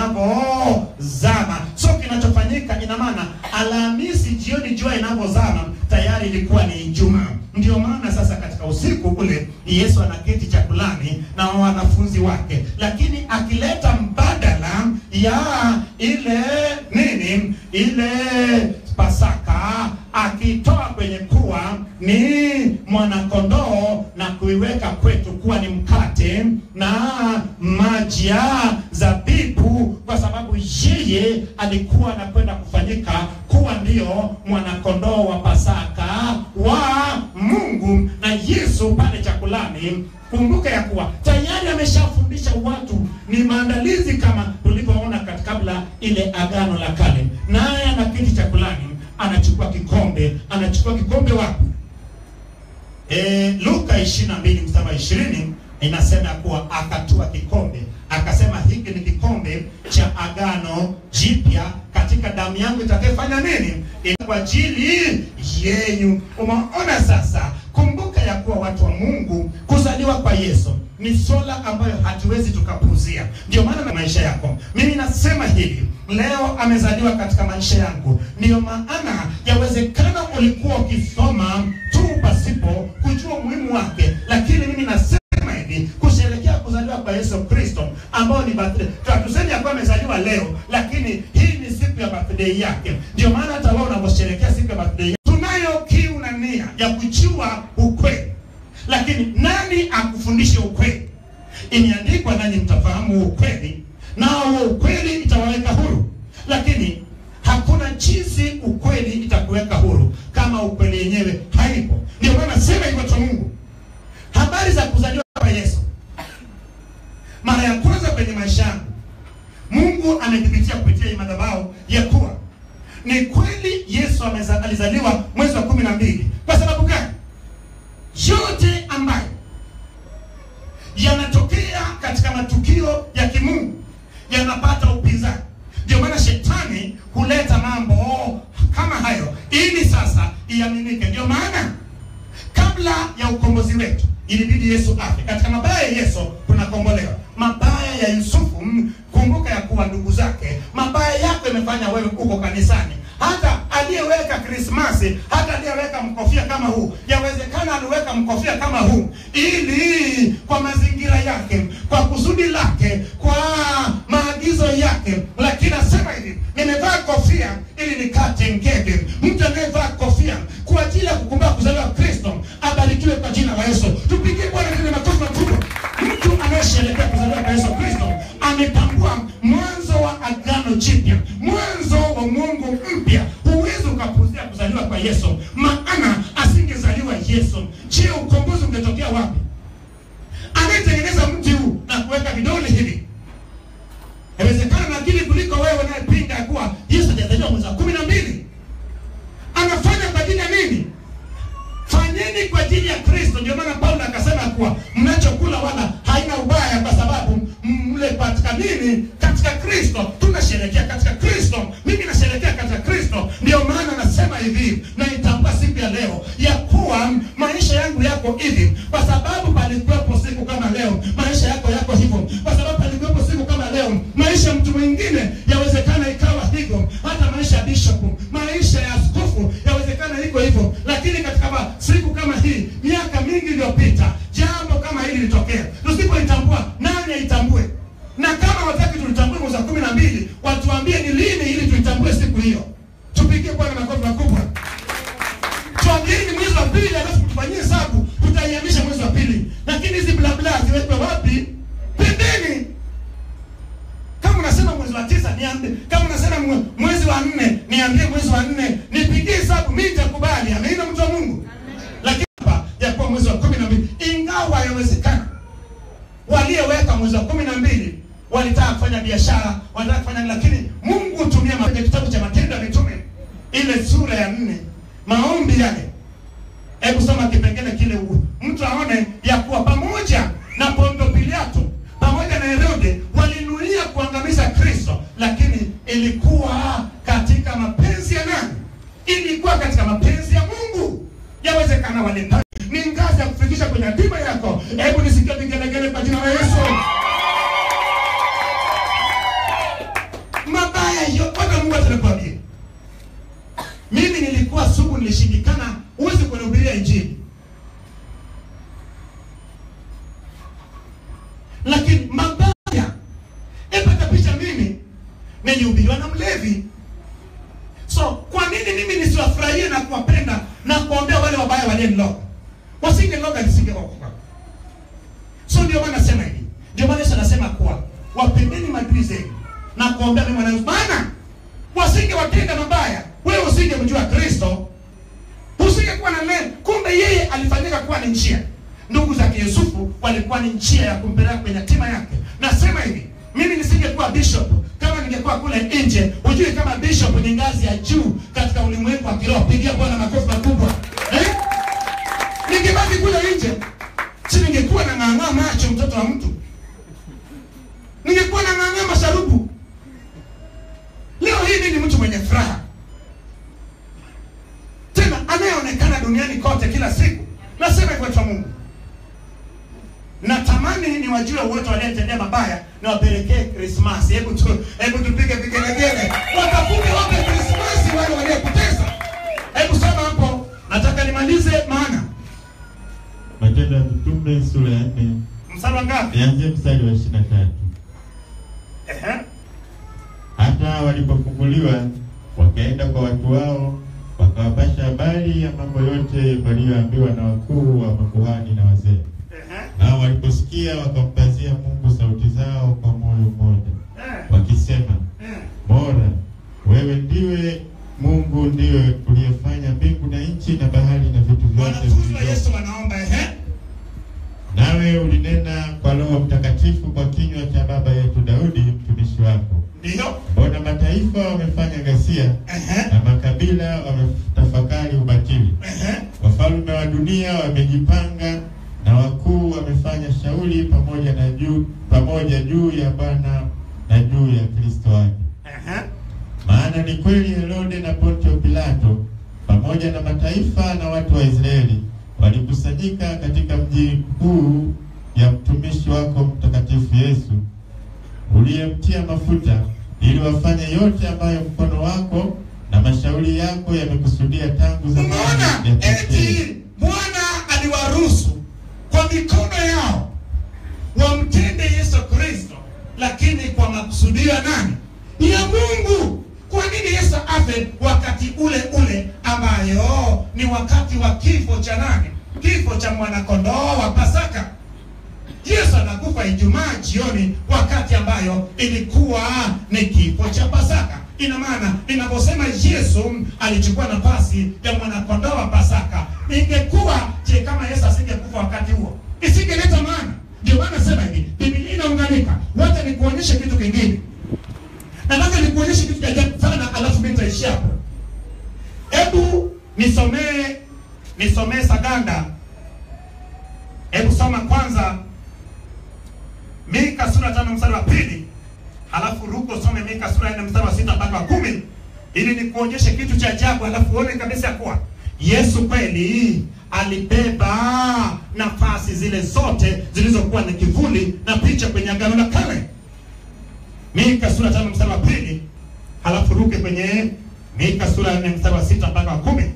Inapozama. So kinachofanyika ina maana Alhamisi jioni jua inapozama tayari ilikuwa ni Ijumaa. Ndio maana sasa katika usiku ule Yesu anaketi chakulani na wanafunzi wake, lakini akileta mbadala ya ile nini, ile Pasaka akitoa kwenye kuwa ni mwanakondoo na kuiweka kwetu kuwa ni mkate na maji ya zabibu, kwa sababu yeye alikuwa anakwenda kufanyika kuwa ndio mwanakondoo wa Pasaka wa Mungu. Na Yesu pale chakulani, kumbuka ya kuwa tayari ameshafundisha watu, ni maandalizi kama tulivyoona katika kabla katika ile agano la kale, naye ana kiti chakulani, anachukua kikombe. Anachukua kikombe wapi? E, Luka 22 mstari wa 20 inasema ya kuwa akatua kikombe akasema, hiki ni kikombe cha agano jipya katika damu yangu itakayofanya nini? Ina kwa ajili yenyu. Umeona sasa, kumbuka ya kuwa watu wa Mungu, kuzaliwa kwa Yesu ni swala ambayo hatuwezi tukapuuzia. Ndio maana na maisha yako, mimi nasema hivi leo, amezaliwa katika maisha yangu. Ndiyo maana yawezekana ulikuwa ukisoma tu pasipo kujua umuhimu wake, lakini mimi nasema hivi kusherehekea kuzaliwa kwa Yesu Kristo ambao ni birthday. Hatusemi ya kuwa amezaliwa leo, lakini hii ni siku ya birthday yake. Ndio maana hata wao unaposherehekea siku ya birthday yake, tunayo kiu na nia ya kujua ukweli, lakini nani akufundishe ukweli? Imeandikwa, nanyi mtafahamu ukweli, nao huo ukweli itawaweka huru. Lakini hakuna jinsi ukweli itakuweka huru kama ukweli yenyewe haipo. Ndio maana sema hivyo cha Mungu habari za kuzaliwa kwa Yesu mara ya kwanza kwenye maisha yangu, Mungu amethibitia kupitia hii madhabahu ya kuwa ni kweli Yesu ameza, alizaliwa mwezi wa kumi na mbili. Kwa sababu gani? Yote ambayo yanatokea katika matukio ya kimungu yanapata upinzani. Ndio maana shetani huleta mambo kama hayo ili sasa iaminike. Ndio maana kabla ya ukombozi wetu ilibidi Yesu afe. Katika mabaya ya Yesu tunakombolewa. Mabaya ya Yusufu, mm, kumbuka ya kuwa ndugu zake, mabaya yako imefanya wewe uko kanisani. Hata aliyeweka Krismasi, hata aliyeweka mkofia kama huu, yawezekana aliweka mkofia kama huu ili kwa mazingira yake, kwa kusudi lake, kwa maagizo yake. Lakini nasema hivi, nimevaa kofia ili nikate ngebe. Mtu anayevaa kofia kwa ajili ya kukumbuka kuzaliwa Kristo abarikiwe kwa jina la Yesu. Tupigie Bwana tena makofi makubwa. Mtu anayesherehekea kuzaliwa kwa Yesu Kristo ametambua mwanzo wa agano jipya, mwanzo wa Mungu mpya. Huwezi ukapuzia kuzaliwa kwa Yesu, maana asingezaliwa Yesu, je, ukombozi ungetokea wapi? Anayetengeneza mti huu na kuweka vidole hivi Inawezekana na akili kuliko wewe unayepinga ya kuwa Yesu hajazaliwa mwezi wa kumi na mbili. Anafanya kwa ajili ya nini? Fanyeni kwa ajili ya Kristo. Ndio maana Paulo akasema kuwa mnachokula wala haina ubaya, kwa sababu mle katika nini? Katika Kristo. Tunasherehekea katika Kristo, mimi nasherehekea katika Kristo. Ndio maana nasema hivi, naitambua siku ya leo ya kuwa maisha yangu yako hivi kwa sababu palikuwepo siku kama leo, maisha yako yako hivyo kwa sababu palikuwepo siku kama leo, maisha ya mtu mwingine yawezekana ikawa hivyo, hata maisha ya bishop, maisha ya askofu yawezekana iko hivyo. Lakini katika ma- siku kama hii, miaka mingi iliyopita, jambo kama hili litokea. Tusipoitambua, nani aitambue? Na kama wataki tulitambue mwezi wa kumi na mbili, watuambie ni lini ili tuitambue siku hiyo. Tupigie Bwana makofi makubwa. Tuambieni mwezi wa pili, alafu tufanyie hesabu, tutaihamisha mwezi wa pili. Lakini hizi blabla ziwekwe wapi? Pembeni. Kama unasema mwezi wa tisa niambie, kama unasema mwe- mwezi wa nne niambie mwezi wa nne, nipigie hesabu, mimi nitakubali. Ameina mtu wa Mungu. Lakini hapa ya kuwa mwezi wa kumi na mbili, ingawa yawezekana walioweka mwezi wa kumi na mbili walitaka kufanya biashara, walitaka kufanya, lakini Mungu hutumia ma- kwenye kitabu cha Matendo ya Mitume ile sura ya nne, maombi yale Hebu soma kipengele kile, u- mtu aone ya kuwa pamoja na Ponto Pilato pamoja na Herode walinuia kuangamiza Kristo, lakini ilikuwa katika mapenzi ya nani? Ilikuwa katika mapenzi ya Mungu. Yawezekana walipata ni ngazi ya kufikisha kwenye hatima yako. Hebu nisikie vigelegele kwa jina la Yesu. Mabaya yote Mungu atanikwambia mimi nilikuwa sugu, nilishindikana. Huwezi kunihubiria Injili, lakini mabaya, epata picha, mimi nilihubiriwa na mlevi. So kwa nini mimi nisiwafurahie na kuwapenda na kuombea wale wabaya walieniloga? Wasingeloga nisingeokoka. So ndio maana nasema hivi, ndio maana Yesu anasema kuwa wapendeni maadui zenu na kuombea mema na maana wasingewatenda mabaya, wewe usingemjua Kristo, usingekuwa na neno. Kumbe yeye alifanyika kuwa ni njia. Ndugu zake Yusufu walikuwa ni njia ya kumpeleka kwenye hatima yake. Nasema hivi, mimi nisingekuwa bishop kama ningekuwa kule nje hujui kama bishop ni ngazi ya juu katika ulimwengu wa kiroho pigia bwana makofi makubwa eh? ningebaki kule nje si ningekuwa na ng'ang'aa macho mtoto wa mtu ningekuwa na ng'ang'aa masharubu leo hii mimi ni mtu mwenye furaha tena anayeonekana duniani kote kila siku nasema hivyo cha mungu natamani ni wajue wote waliyetendea mabaya na wapelekee krismasi hebu tu hebu tupige vigelegele wakafunge wape krismasi wale waliokutesa hebu soma hapo nataka nimalize maana Matendo ya Mitume sura ya nne mstari wa ngapi nianzie mstari wa ishirini na tatu. Ehe. Hata walipofunguliwa wakaenda kwa watu wao wakawapasha habari ya mambo yote waliyoambiwa na wakuu wa makuhani na wazee. Ehe. Nao waliposikia wakampazia Mungu sauti zao kwa moyo mmoja, Eh. wakisema, Eh. Bora wewe ndiwe Mungu, ndiwe uliyefanya mbingu na nchi na bahari na vitu vyote wanafunzi wa vilivyomo. yesu wanaomba ehe Nawe ulinena kwa Roho Mtakatifu kwa kinywa cha baba yetu Daudi mtumishi wako. ndiyo Mbona mataifa wamefanya ghasia Ehe. na makabila wametafakari ubatili. Ehe. Wafalme wa dunia wamejipanga na wakuu wamefanya shauri pamoja na juu pamoja juu ya Bwana na juu ya Kristo wake. Ehe. Maana ni kweli Herode na Pontio Pilato pamoja na mataifa na watu wa Israeli walikusanyika katika mji huu ya mtumishi wako mtakatifu Yesu uliyemtia mafuta ili wafanye yote ambayo mkono wako na mashauri yako yamekusudia tangu zamani umeona yatokee. eti bwana aliwaruhusu kwa mikono yao wamtende yesu kristo lakini kwa makusudio ya nani ya mungu kwa nini yesu afe wakati ule ule ambayo ni wakati wa kifo cha nani kifo cha mwanakondoo wa pasaka yesu anakufa ijumaa jioni wakati ambayo ilikuwa ni kifo cha pasaka ina maana inaposema yesu alichukua nafasi ya mwanakondoo wa pasaka ingekuwa je kama yesu asingekufa wakati huo isingeleta maana ndio maana sema hivi bibilia inaunganika wacha nikuonyeshe kitu kingine nataka nikuonyeshe kitu cha ajabu sana alafu mi nitaishia hapo hebu nisomee nisomee saganda hebu soma kwanza mika sura tano mstari wa pili halafu ruko some mika sura nne mstari wa sita mpaka wa kumi ili nikuonyeshe kitu cha ajabu halafu uone kabisa kuwa yesu kweli alibeba nafasi zile zote zilizokuwa na kivuli na picha kwenye agano la kale mika sura tano mstari wa pili halafu ruke kwenye mika sura ya nne mstari wa sita mpaka wa kumi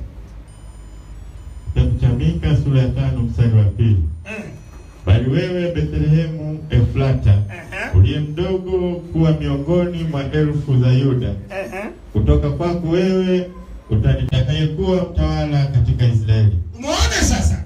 Kitabu cha Mika sura ya tano mstari wa pili. Eh, Bali wewe Bethlehemu Efrata, ehe, uliye mdogo kuwa miongoni mwa elfu za Yuda, ehe. kutoka kwako wewe utanitakayekuwa mtawala katika Israeli. Umeona sasa,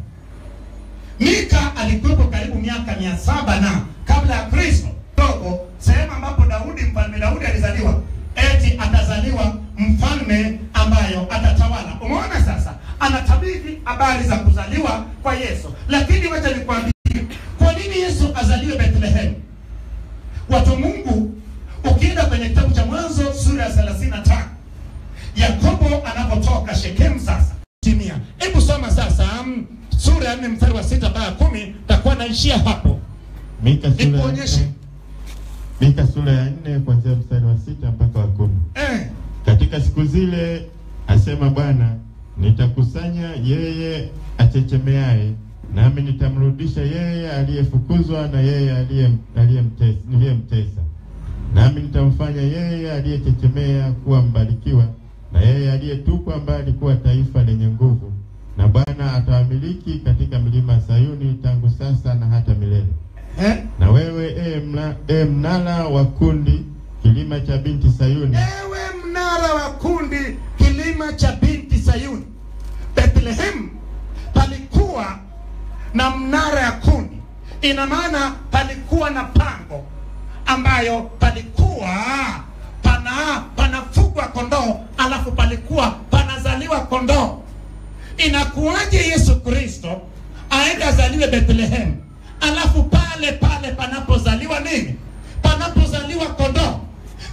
Mika alikuwepo karibu miaka mia saba na kabla ya Kristo dogo, sehemu ambapo Daudi mfalme Daudi alizaliwa, eti atazaliwa mfalme ambayo atatawala. Umeona sasa, anatabiri habari za kuzaliwa kwa Yesu, lakini wacha nikwambie, kwa nini Yesu azaliwe Bethlehem? Watu wa Mungu, ukienda kwenye kitabu cha Mwanzo sura ya 35 Yakobo anapotoka Shekemu sasa timia. Hebu soma sasa mm, sura ya nne mstari wa sita mpaka kumi takuwa naishia hapo. Mika sura ya Nikuonyeshe. nne- Mika sura ya nne kuanzia mstari wa sita mpaka wa kumi. Eh, Katika siku zile asema Bwana, nitakusanya yeye achechemeaye, nami nitamrudisha yeye aliyefukuzwa na yeye aliye- aliyemtesa niliyemtesa. Nami nitamfanya yeye aliyechechemea kuwa mbarikiwa, na yeye aliyetupwa mbali kuwa taifa lenye nguvu. Na Bwana atawamiliki katika milima ya Sayuni tangu sasa na hata milele. eh. Na wewe e, mla, e mnara wa kundi, kilima cha binti Sayuni, Ewe mnara wa kundi, kilima cha binti Sayuni. Bethlehem palikuwa na mnara ya kundi, ina maana palikuwa na pango ambayo palikuwa pana panafugwa kondoo, alafu palikuwa panazaliwa kondoo. Inakuwaje Yesu Kristo aende azaliwe Bethlehem, alafu pale pale panapozaliwa nini? Panapozaliwa kondoo. Kumbe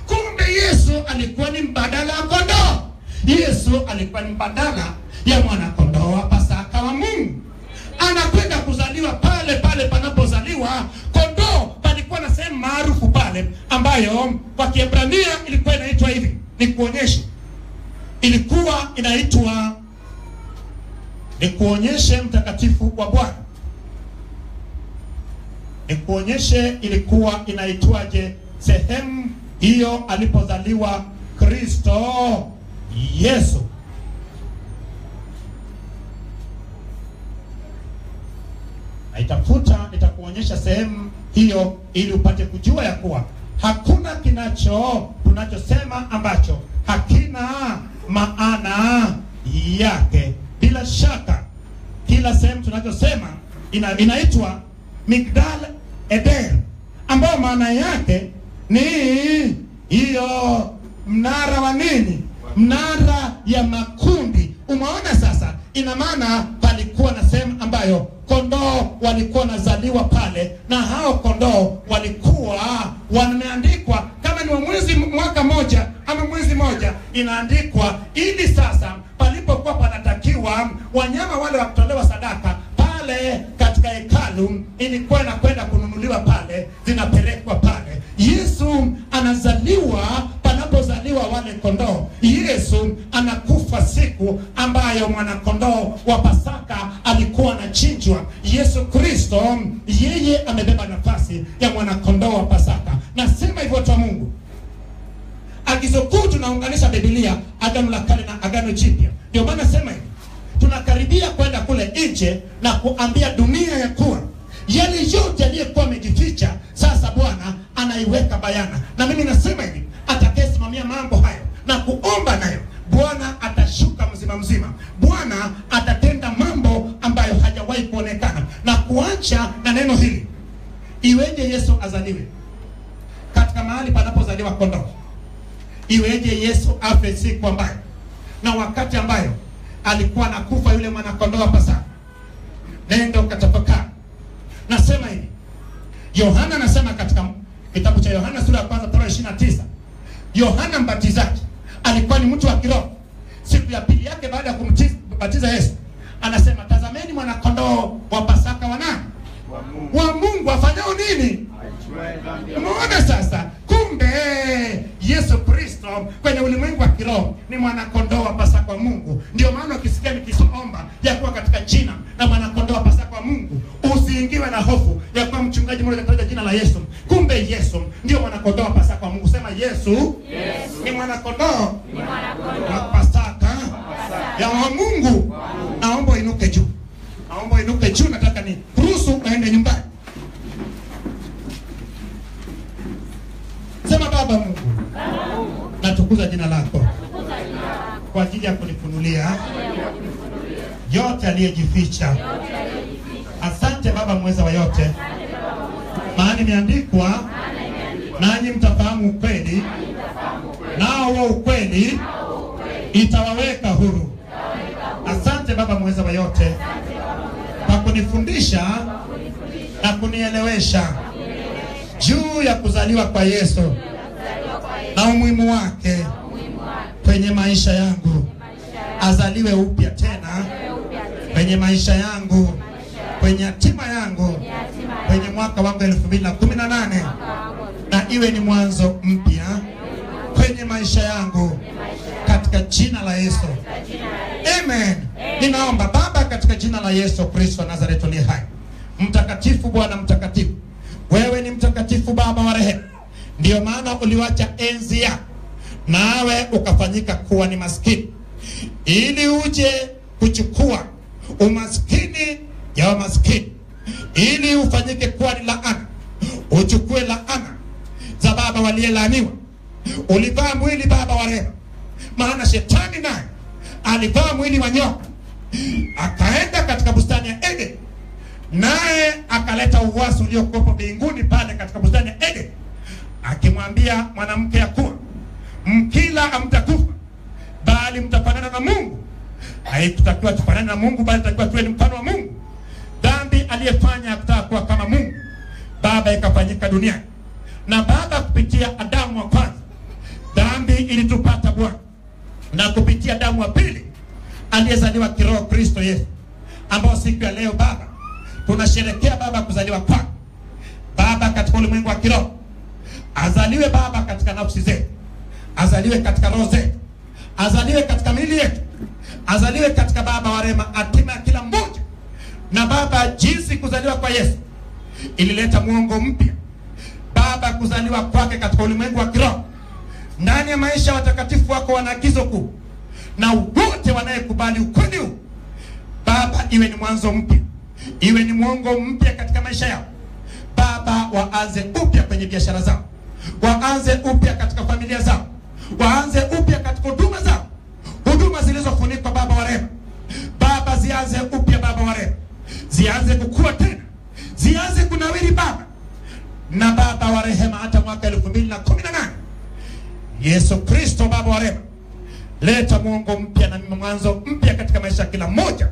Yesu alikuwa ni mbadala wa kondoo. Yesu alikuwa ni mbadala ya mwanakondoo wa Pasaka wa Mungu. Anakwenda kuzaliwa pale pale panapozaliwa kondoo. Palikuwa na sehemu maarufu pale ambayo kwa Kiebrania ilikuwa inaitwa hivi, ni kuonyeshe, ilikuwa inaitwa ni kuonyeshe mtakatifu wa Bwana, ni kuonyeshe ilikuwa inaitwaje sehemu hiyo alipozaliwa Kristo Yesu. Naitafuta, nitakuonyesha sehemu hiyo ili upate kujua ya kuwa hakuna kinacho tunachosema ambacho hakina maana yake. Bila shaka kila sehemu tunachosema ina, inaitwa Migdal Eder, ambayo maana yake ni hiyo mnara wa nini? Mnara ya makundi. Umeona sasa, ina maana palikuwa na sehemu ambayo kondoo walikuwa wanazaliwa pale, na hao kondoo walikuwa wameandikwa kama ni wa mwezi mwaka moja ama mwezi moja, inaandikwa ili sasa palipokuwa panatakiwa wanyama wale wa kutolewa sadaka pale katika hekalu, ilikuwa inakwenda kununuliwa pale, zinapelekwa pale. Yesu anazaliwa panapozaliwa wale kondoo. Yesu anakufa siku ambayo mwanakondoo wa Pasaka alikuwa anachinjwa. Yesu Kristo yeye amebeba nafasi ya mwanakondoo wa Pasaka. Nasema hivyo watu wa Mungu, agizo kuu tunaunganisha Biblia, Agano la Kale na Agano Jipya. Ndio maana sema hivi, tunakaribia kwenda kule nje na kuambia dunia ya kuwa yale yote yaliyokuwa amejificha sasa Bwana anaiweka bayana, na mimi nasema hivi, atakayesimamia mambo hayo na kuomba nayo, Bwana atashuka mzima mzima. Bwana atatenda mambo ambayo hajawahi kuonekana, na kuacha na neno hili, iweje Yesu azaliwe katika mahali panapozaliwa kondoo? Iweje Yesu afe siku ambayo na wakati ambayo alikuwa anakufa yule mwanakondoo wa Pasaka? Nenda ukatafakari. Nasema hivi, Yohana anasema katika kitabu cha Yohana sura ya kwanza mstari wa 29, Yohana Mbatizaji alikuwa ni mtu wa kiroho. Siku ya pili yake baada ya kumbatiza Yesu, anasema tazameni mwanakondoo wa Pasaka wa nani? Wa Mungu. Wa Mungu afanyao nini? Aichukuaye dhambi ya Umeona sasa, kumbe Yesu Kristo kwenye ulimwengu wa kiroho ni mwanakondoo wa Pasaka wa Mungu. Ndio maana ukisikia nikiomba ya kuwa katika jina la mwanakondoo wa Pasaka wa Mungu, usiingiwe na hofu ya kuwa mchungaji mmoja kataja jina la Yesu. Kumbe Yesu ndio mwanakondoo wa Pasaka wa Mungu. Sema Yesu, ni mwanakondoo wa Pasaka ya wa Mungu. Naomba inuke juu, naomba inuke juu. Nataka ni ruhusu uende nyumbani. Sema Baba Mungu, natukuza jina lako kwa ajili ya kunifunulia yote aliyejificha. Asante Baba mweza wa yote, maana imeandikwa, nanyi mtafahamu ukweli, nao huo ukweli itawaweka huru. Asante Baba mweza wa yote kwa kunifundisha na kunielewesha juu ya kuzaliwa kwa Yesu na umuhimu wake kwenye maisha yangu, azaliwe upya tena kwenye maisha yangu, kwenye hatima yangu, kwenye mwaka wangu elfu mbili na kumi na nane na iwe ni mwanzo mpya kwenye maisha yangu katika jina la Yesu. Amen. Ninaomba Baba, katika jina la Yesu Kristo wa Nazareti aliye hai, mtakatifu, Bwana mtakatifu, wewe ni mtakatifu, Baba wa rehema. Ndiyo maana uliwacha enzi yako nawe ukafanyika kuwa ni maskini, ili uje kuchukua umaskini ya wamaskini, ili ufanyike kuwa ni laana, uchukue laana za baba waliyelaaniwa. Ulivaa mwili Baba wa rehema, maana shetani naye alivaa mwili wa nyoka, akaenda katika bustani ya Eden, naye akaleta uwasi uliokuwepo mbinguni pale katika bustani ya Eden, akimwambia mwanamke ya kuwa mkila hamtakufa, bali mtafanana na Mungu. Haikutakiwa tufanane na Mungu, bali takiwa tuwe ni mfano wa Mungu. Dhambi aliyefanya kutaka kuwa kama Mungu, Baba ikafanyika duniani, na Baba kupitia Adamu wa kwanza, ilitupata Bwana na kupitia damu ya pili aliyezaliwa kiroho Kristo Yesu, ambao siku ya leo Baba tunasherekea Baba kuzaliwa kwake Baba katika ulimwengu wa kiroho, azaliwe Baba katika nafsi zetu, azaliwe katika roho zetu, azaliwe katika miili yetu, azaliwe katika Baba wa rehema, hatima ya kila mmoja. Na Baba, jinsi kuzaliwa kwa Yesu ilileta mwongo mpya Baba, kuzaliwa kwake katika ulimwengu wa kiroho ndani ya maisha ya watakatifu wako wana agizo kuu, na wote wanayekubali ukweli huu Baba, iwe ni mwanzo mpya, iwe ni mwongo mpya katika maisha yao Baba, waanze upya kwenye biashara zao, waanze upya katika familia zao, waanze upya katika huduma zao, huduma zilizofunikwa Baba wa rehema. Baba, zianze upya Baba wa rehema, zianze kukua tena, zianze kunawiri Baba na Baba wa rehema, hata mwaka elfu mbili na kumi na nane Yesu Kristo Baba wa rehema, leta mwongo mpya na mwanzo mpya katika maisha ya kila mmoja,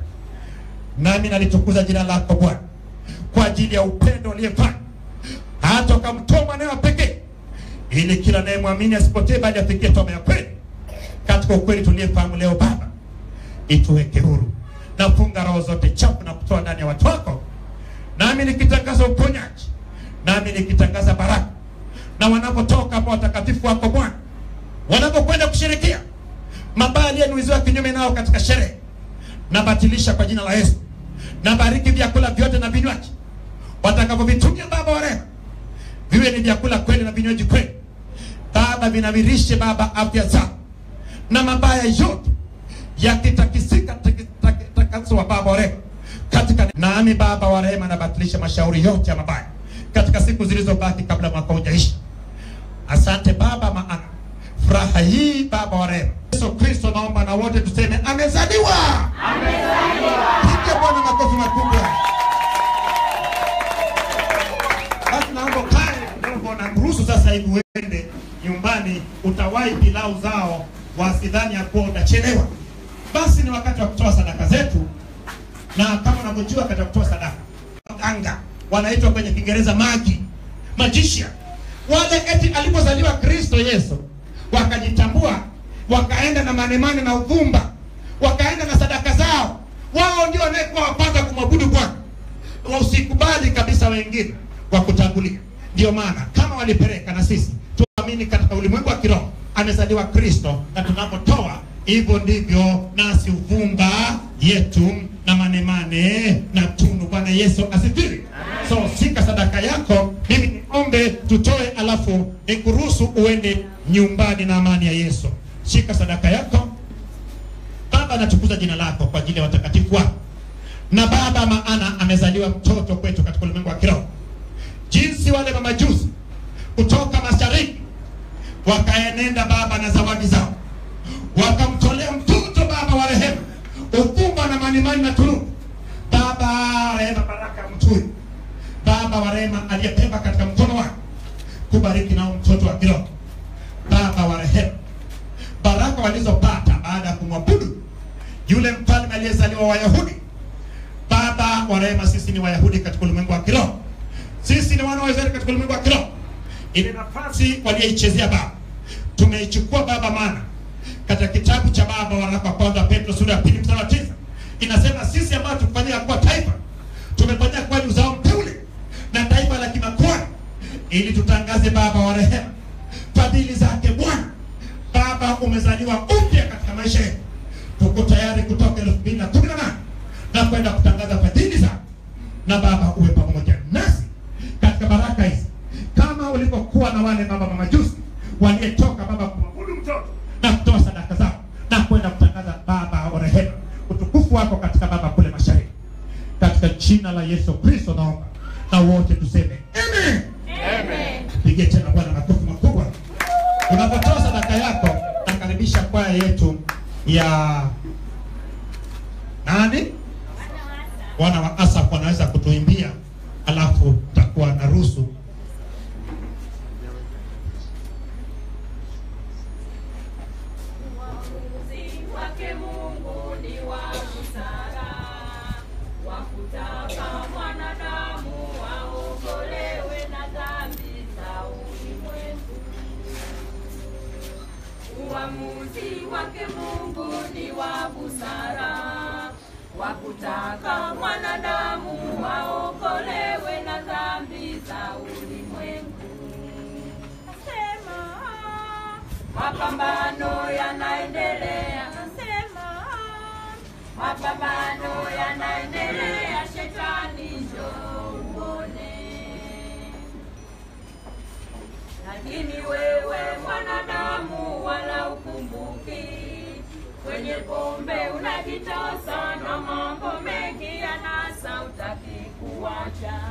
nami nalitukuza jina lako Bwana kwa ajili ya upendo uliyefanya hata ukamtoa mwanawe pekee, ili kila anayemwamini asipotee, bali afikie toma ya kweli. Katika ukweli tuliyefahamu leo, Baba, ituweke huru, nafunga roho zote chafu na kutoa ndani ya watu wako, nami nikitangaza uponyaji, nami nikitangaza baraka, na wanapotoka hapa watakatifu wako Bwana, wanapokwenda kusherekea mabaya aliyenuiziwa kinyume nao katika sherehe, nabatilisha kwa jina la Yesu. Nabariki vyakula vyote na vinywaji watakavyovitumia Baba wa rehema, viwe ni vyakula kweli na vinywaji kweli Baba, vinavirishe Baba afya zao, na mabaya yote yakitakisika takaswa Baba wa rehema katika nami Baba wa rehema, nabatilisha mashauri yote ya mabaya katika siku zilizobaki kabla mwaka hujaisha. Asante Baba, maana furaha hii Baba wa rehema Yesu Kristo, naomba na wote tuseme amezaliwa, amezaliwa. Piga Bwana makofi makubwa. Basi naomba kae kidogo na kuruhusu sasa hivi uende nyumbani, utawahi pilau zao, wasidhani ya kuwa utachelewa. Basi ni wakati wa kutoa sadaka zetu, na kama unavyojua katika kutoa sadaka, waganga wanaitwa kwenye Kiingereza magi, magician. Wale eti alipozaliwa Kristo Yesu wakajitambua, wakaenda na manemane na uvumba, wakaenda na sadaka zao, wao ndio wanayekuwa wapanga kumwabudu Bwana. Usikubali kabisa wengine wakutangulia. Ndio maana kama walipeleka, na sisi tuamini katika ulimwengu wa kiroho amezaliwa Kristo, na tunapotoa hivyo ndivyo nasi uvumba yetu na manemane na tunu. Bwana Yesu asifiwe. So sika sadaka yako, mimi niombe tutoe, alafu nikuruhusu uende nyumbani na amani ya Yesu. Shika sadaka yako. Baba, natukuza jina lako kwa ajili ya watakatifu wako na Baba, maana amezaliwa mtoto kwetu katika ulimwengu wa kiroho, jinsi wale mamajusi kutoka mashariki wakaenenda Baba na zawadi zao, wakamtolea mtoto Baba wa rehema, uvumba na manimani na tunu. Baba rehema, baraka mtui Baba wa rehema, aliyebeba katika mkono wake kubariki nao mtoto wa kiroho. Baba wa rehema, baraka walizopata baada ya kumwabudu yule mfalme aliyezaliwa Wayahudi. Baba wa rehema, sisi ni Wayahudi katika ulimwengu wa kiroho, sisi ni wana wa Israeli katika ulimwengu wa kiroho. Ile nafasi waliyeichezea Baba tumeichukua Baba, maana katika kitabu cha Baba waraka wa kwanza Petro sura ya pili mstari wa tisa inasema sisi ambao tukufanyia kuwa taifa tumefanyia kuwa ni uzao mteule na taifa la kimakwani, ili tutangaze Baba wa rehema fadhili zake Bwana. Baba, umezaliwa upya katika maisha yetu, tuko tayari kutoka elfu mbili na kumi na nane na kwenda kutangaza fadhili zako, na Baba uwe pamoja nasi katika baraka hizi, kama ulivyokuwa na wale baba mamajusi waliyetoka Baba kumwabudu mtoto na kutoa sadaka zao na kwenda kutangaza Baba wa rehema utukufu wako katika Baba kule mashariki, katika jina la Yesu Kristo naomba na wote tuseme amen. Pigie tena Bwana makofi makubwa. Unapotoa sadaka yako, nakaribisha kwaya yetu ya nani, wana wa Asaf wanaweza kutuimbia, alafu takuwa na ruhusu Uamuzi wake Mungu ni wa busara, wa kutaka mwanadamu aokolewe na dhambi za ulimwengu. uamuzi wake Mungu ni wa busara, wa kutaka mwanadamu waokolewe na dhambi za ulimwengu. Nasema mapambano yanaendelea, nasema mapambano yanaendelea, shetani njoo uone lakini wewe mwanadamu wala ukumbuki kwenye pombe unajitosa na mambo mengi yanasa utaki kuacha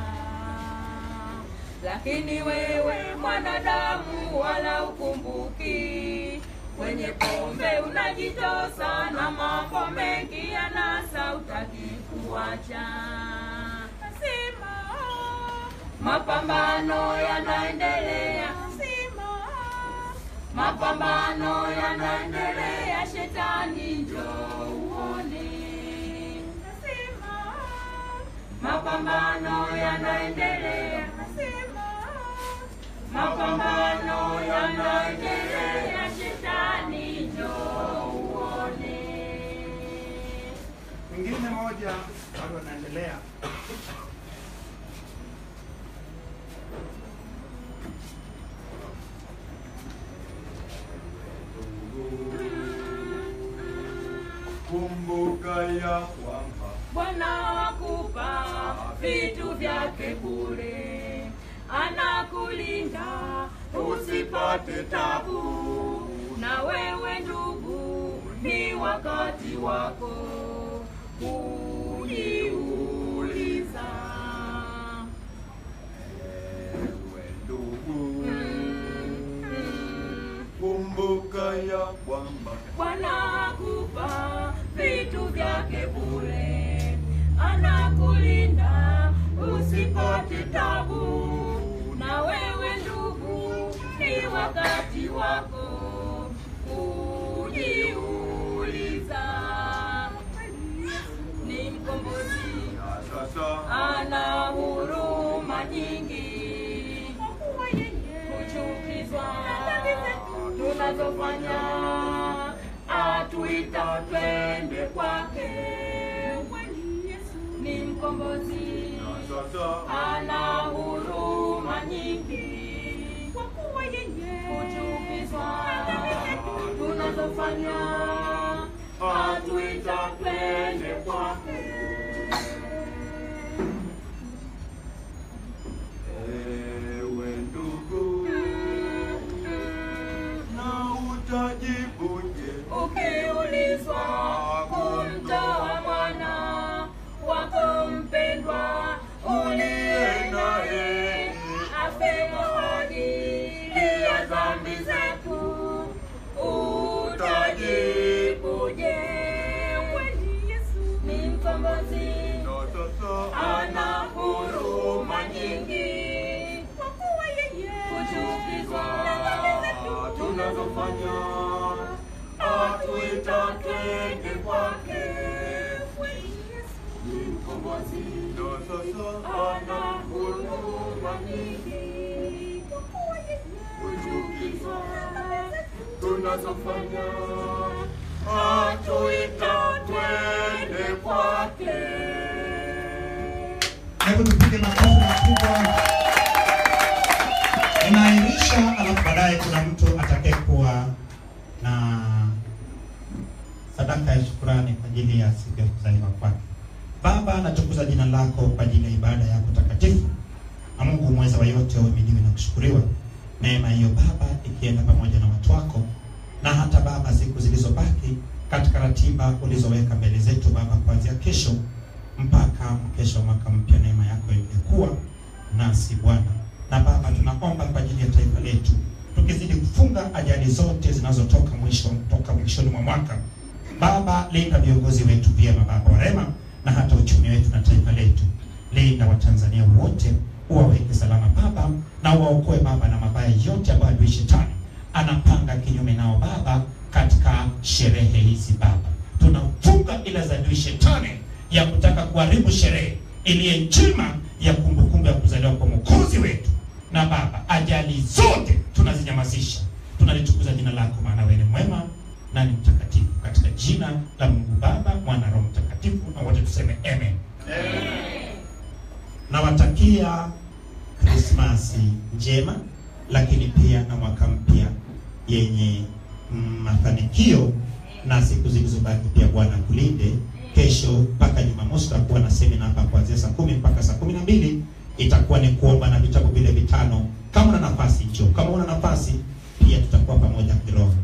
lakini wewe mwanadamu wala ukumbuki kwenye pombe unajitosa na mambo mengi yanasa utaki kuacha Nasema, mapambano yanaendelea Nasema, mapambano yanaendelea shetani njoo uone Nasema, mapambano yanaendelea Nasema, mapambano yanaendelea shetani njoo uone Mwingine moja bado anaendelea. Kumbuka ya kwamba Bwana wakupa vitu vyake bure, anakulinda usipate tabu. Na wewe ndugu, ni wakati wako kujiuliza. ewe ndugu, Mm, kumbuka ya kwamba Bwana akupa vitu vyake bure, anakulinda usipate tabu. Na wewe ndugu, ni wakati wako kujiuliza. Ni mkombozi, na sasa ana huruma nyingi, kuchukizwa tunazofanya, atuita twende kwake. Ni mkombozi, na sasa ana huruma nyingi, kuchukizwa tunazofanya, atuita twende kwake. ewe ndugu, na utajibuje ukiulizwa kumtoa mwana wako mpendwa uliye naye afe kwa ajili ya dhambi zetu, utajibuje? Ni mkombozi, na sasa ana huruma nyingi, kuchukizwa tunazofanya atuita twende kwake ni mkombozi na sasa ana huruma nyingi, kuchukizwa tunazofanya atuita twende kwake Hebu tupige makofi makubwa. Inaahirisha, alafu baadaye kuna mtu atakayekuwa na sadaka ya shukurani kwa ajili ya siku ya kuzaliwa kwake. Baba, natukuza jina lako kwa ajili ya ibada yako takatifu, na Mungu mweza wa yote, uhimidiwe na kushukuriwa. Neema hiyo Baba ikienda pamoja na watu wako, na hata Baba siku zilizobaki katika ratiba ulizoweka mbele zetu Baba, kuanzia kesho mpaka mkesha wa mwaka mpya, neema yako imekuwa nasi Bwana. Na Baba, tunaomba kwa ajili ya taifa letu, tukizidi kufunga ajali zote zinazotoka mwisho toka mwishoni mwa mwaka. Baba, linda viongozi wetu vyema, Baba wa rehema, na hata uchumi wetu na taifa letu. Linda Watanzania wote, uwaweke salama Baba, na uwaokoe Baba na mabaya yote ambayo adui shetani anapanga kinyume nao Baba, katika sherehe hizi Baba, tunafunga ila za adui shetani ya kutaka kuharibu sherehe iliye njema ya kumbukumbu ya kuzaliwa kwa mwokozi wetu. Na Baba, ajali zote tunazinyamazisha, tunalitukuza jina lako, maana wewe ni mwema na ni mtakatifu, katika jina la Mungu Baba, Mwana, Roho Mtakatifu, na wote tuseme amen. Nawatakia Krismasi njema, lakini pia na mwaka mpya yenye mm, mafanikio na siku zilizobaki pia Bwana kulinde. Kesho mpaka Jumamosi tutakuwa na semina hapa kuanzia saa kumi mpaka saa kumi na mbili itakuwa ni kuomba na vitabu vile vitano. Kama una nafasi njoo, kama una nafasi pia tutakuwa pamoja kiroho.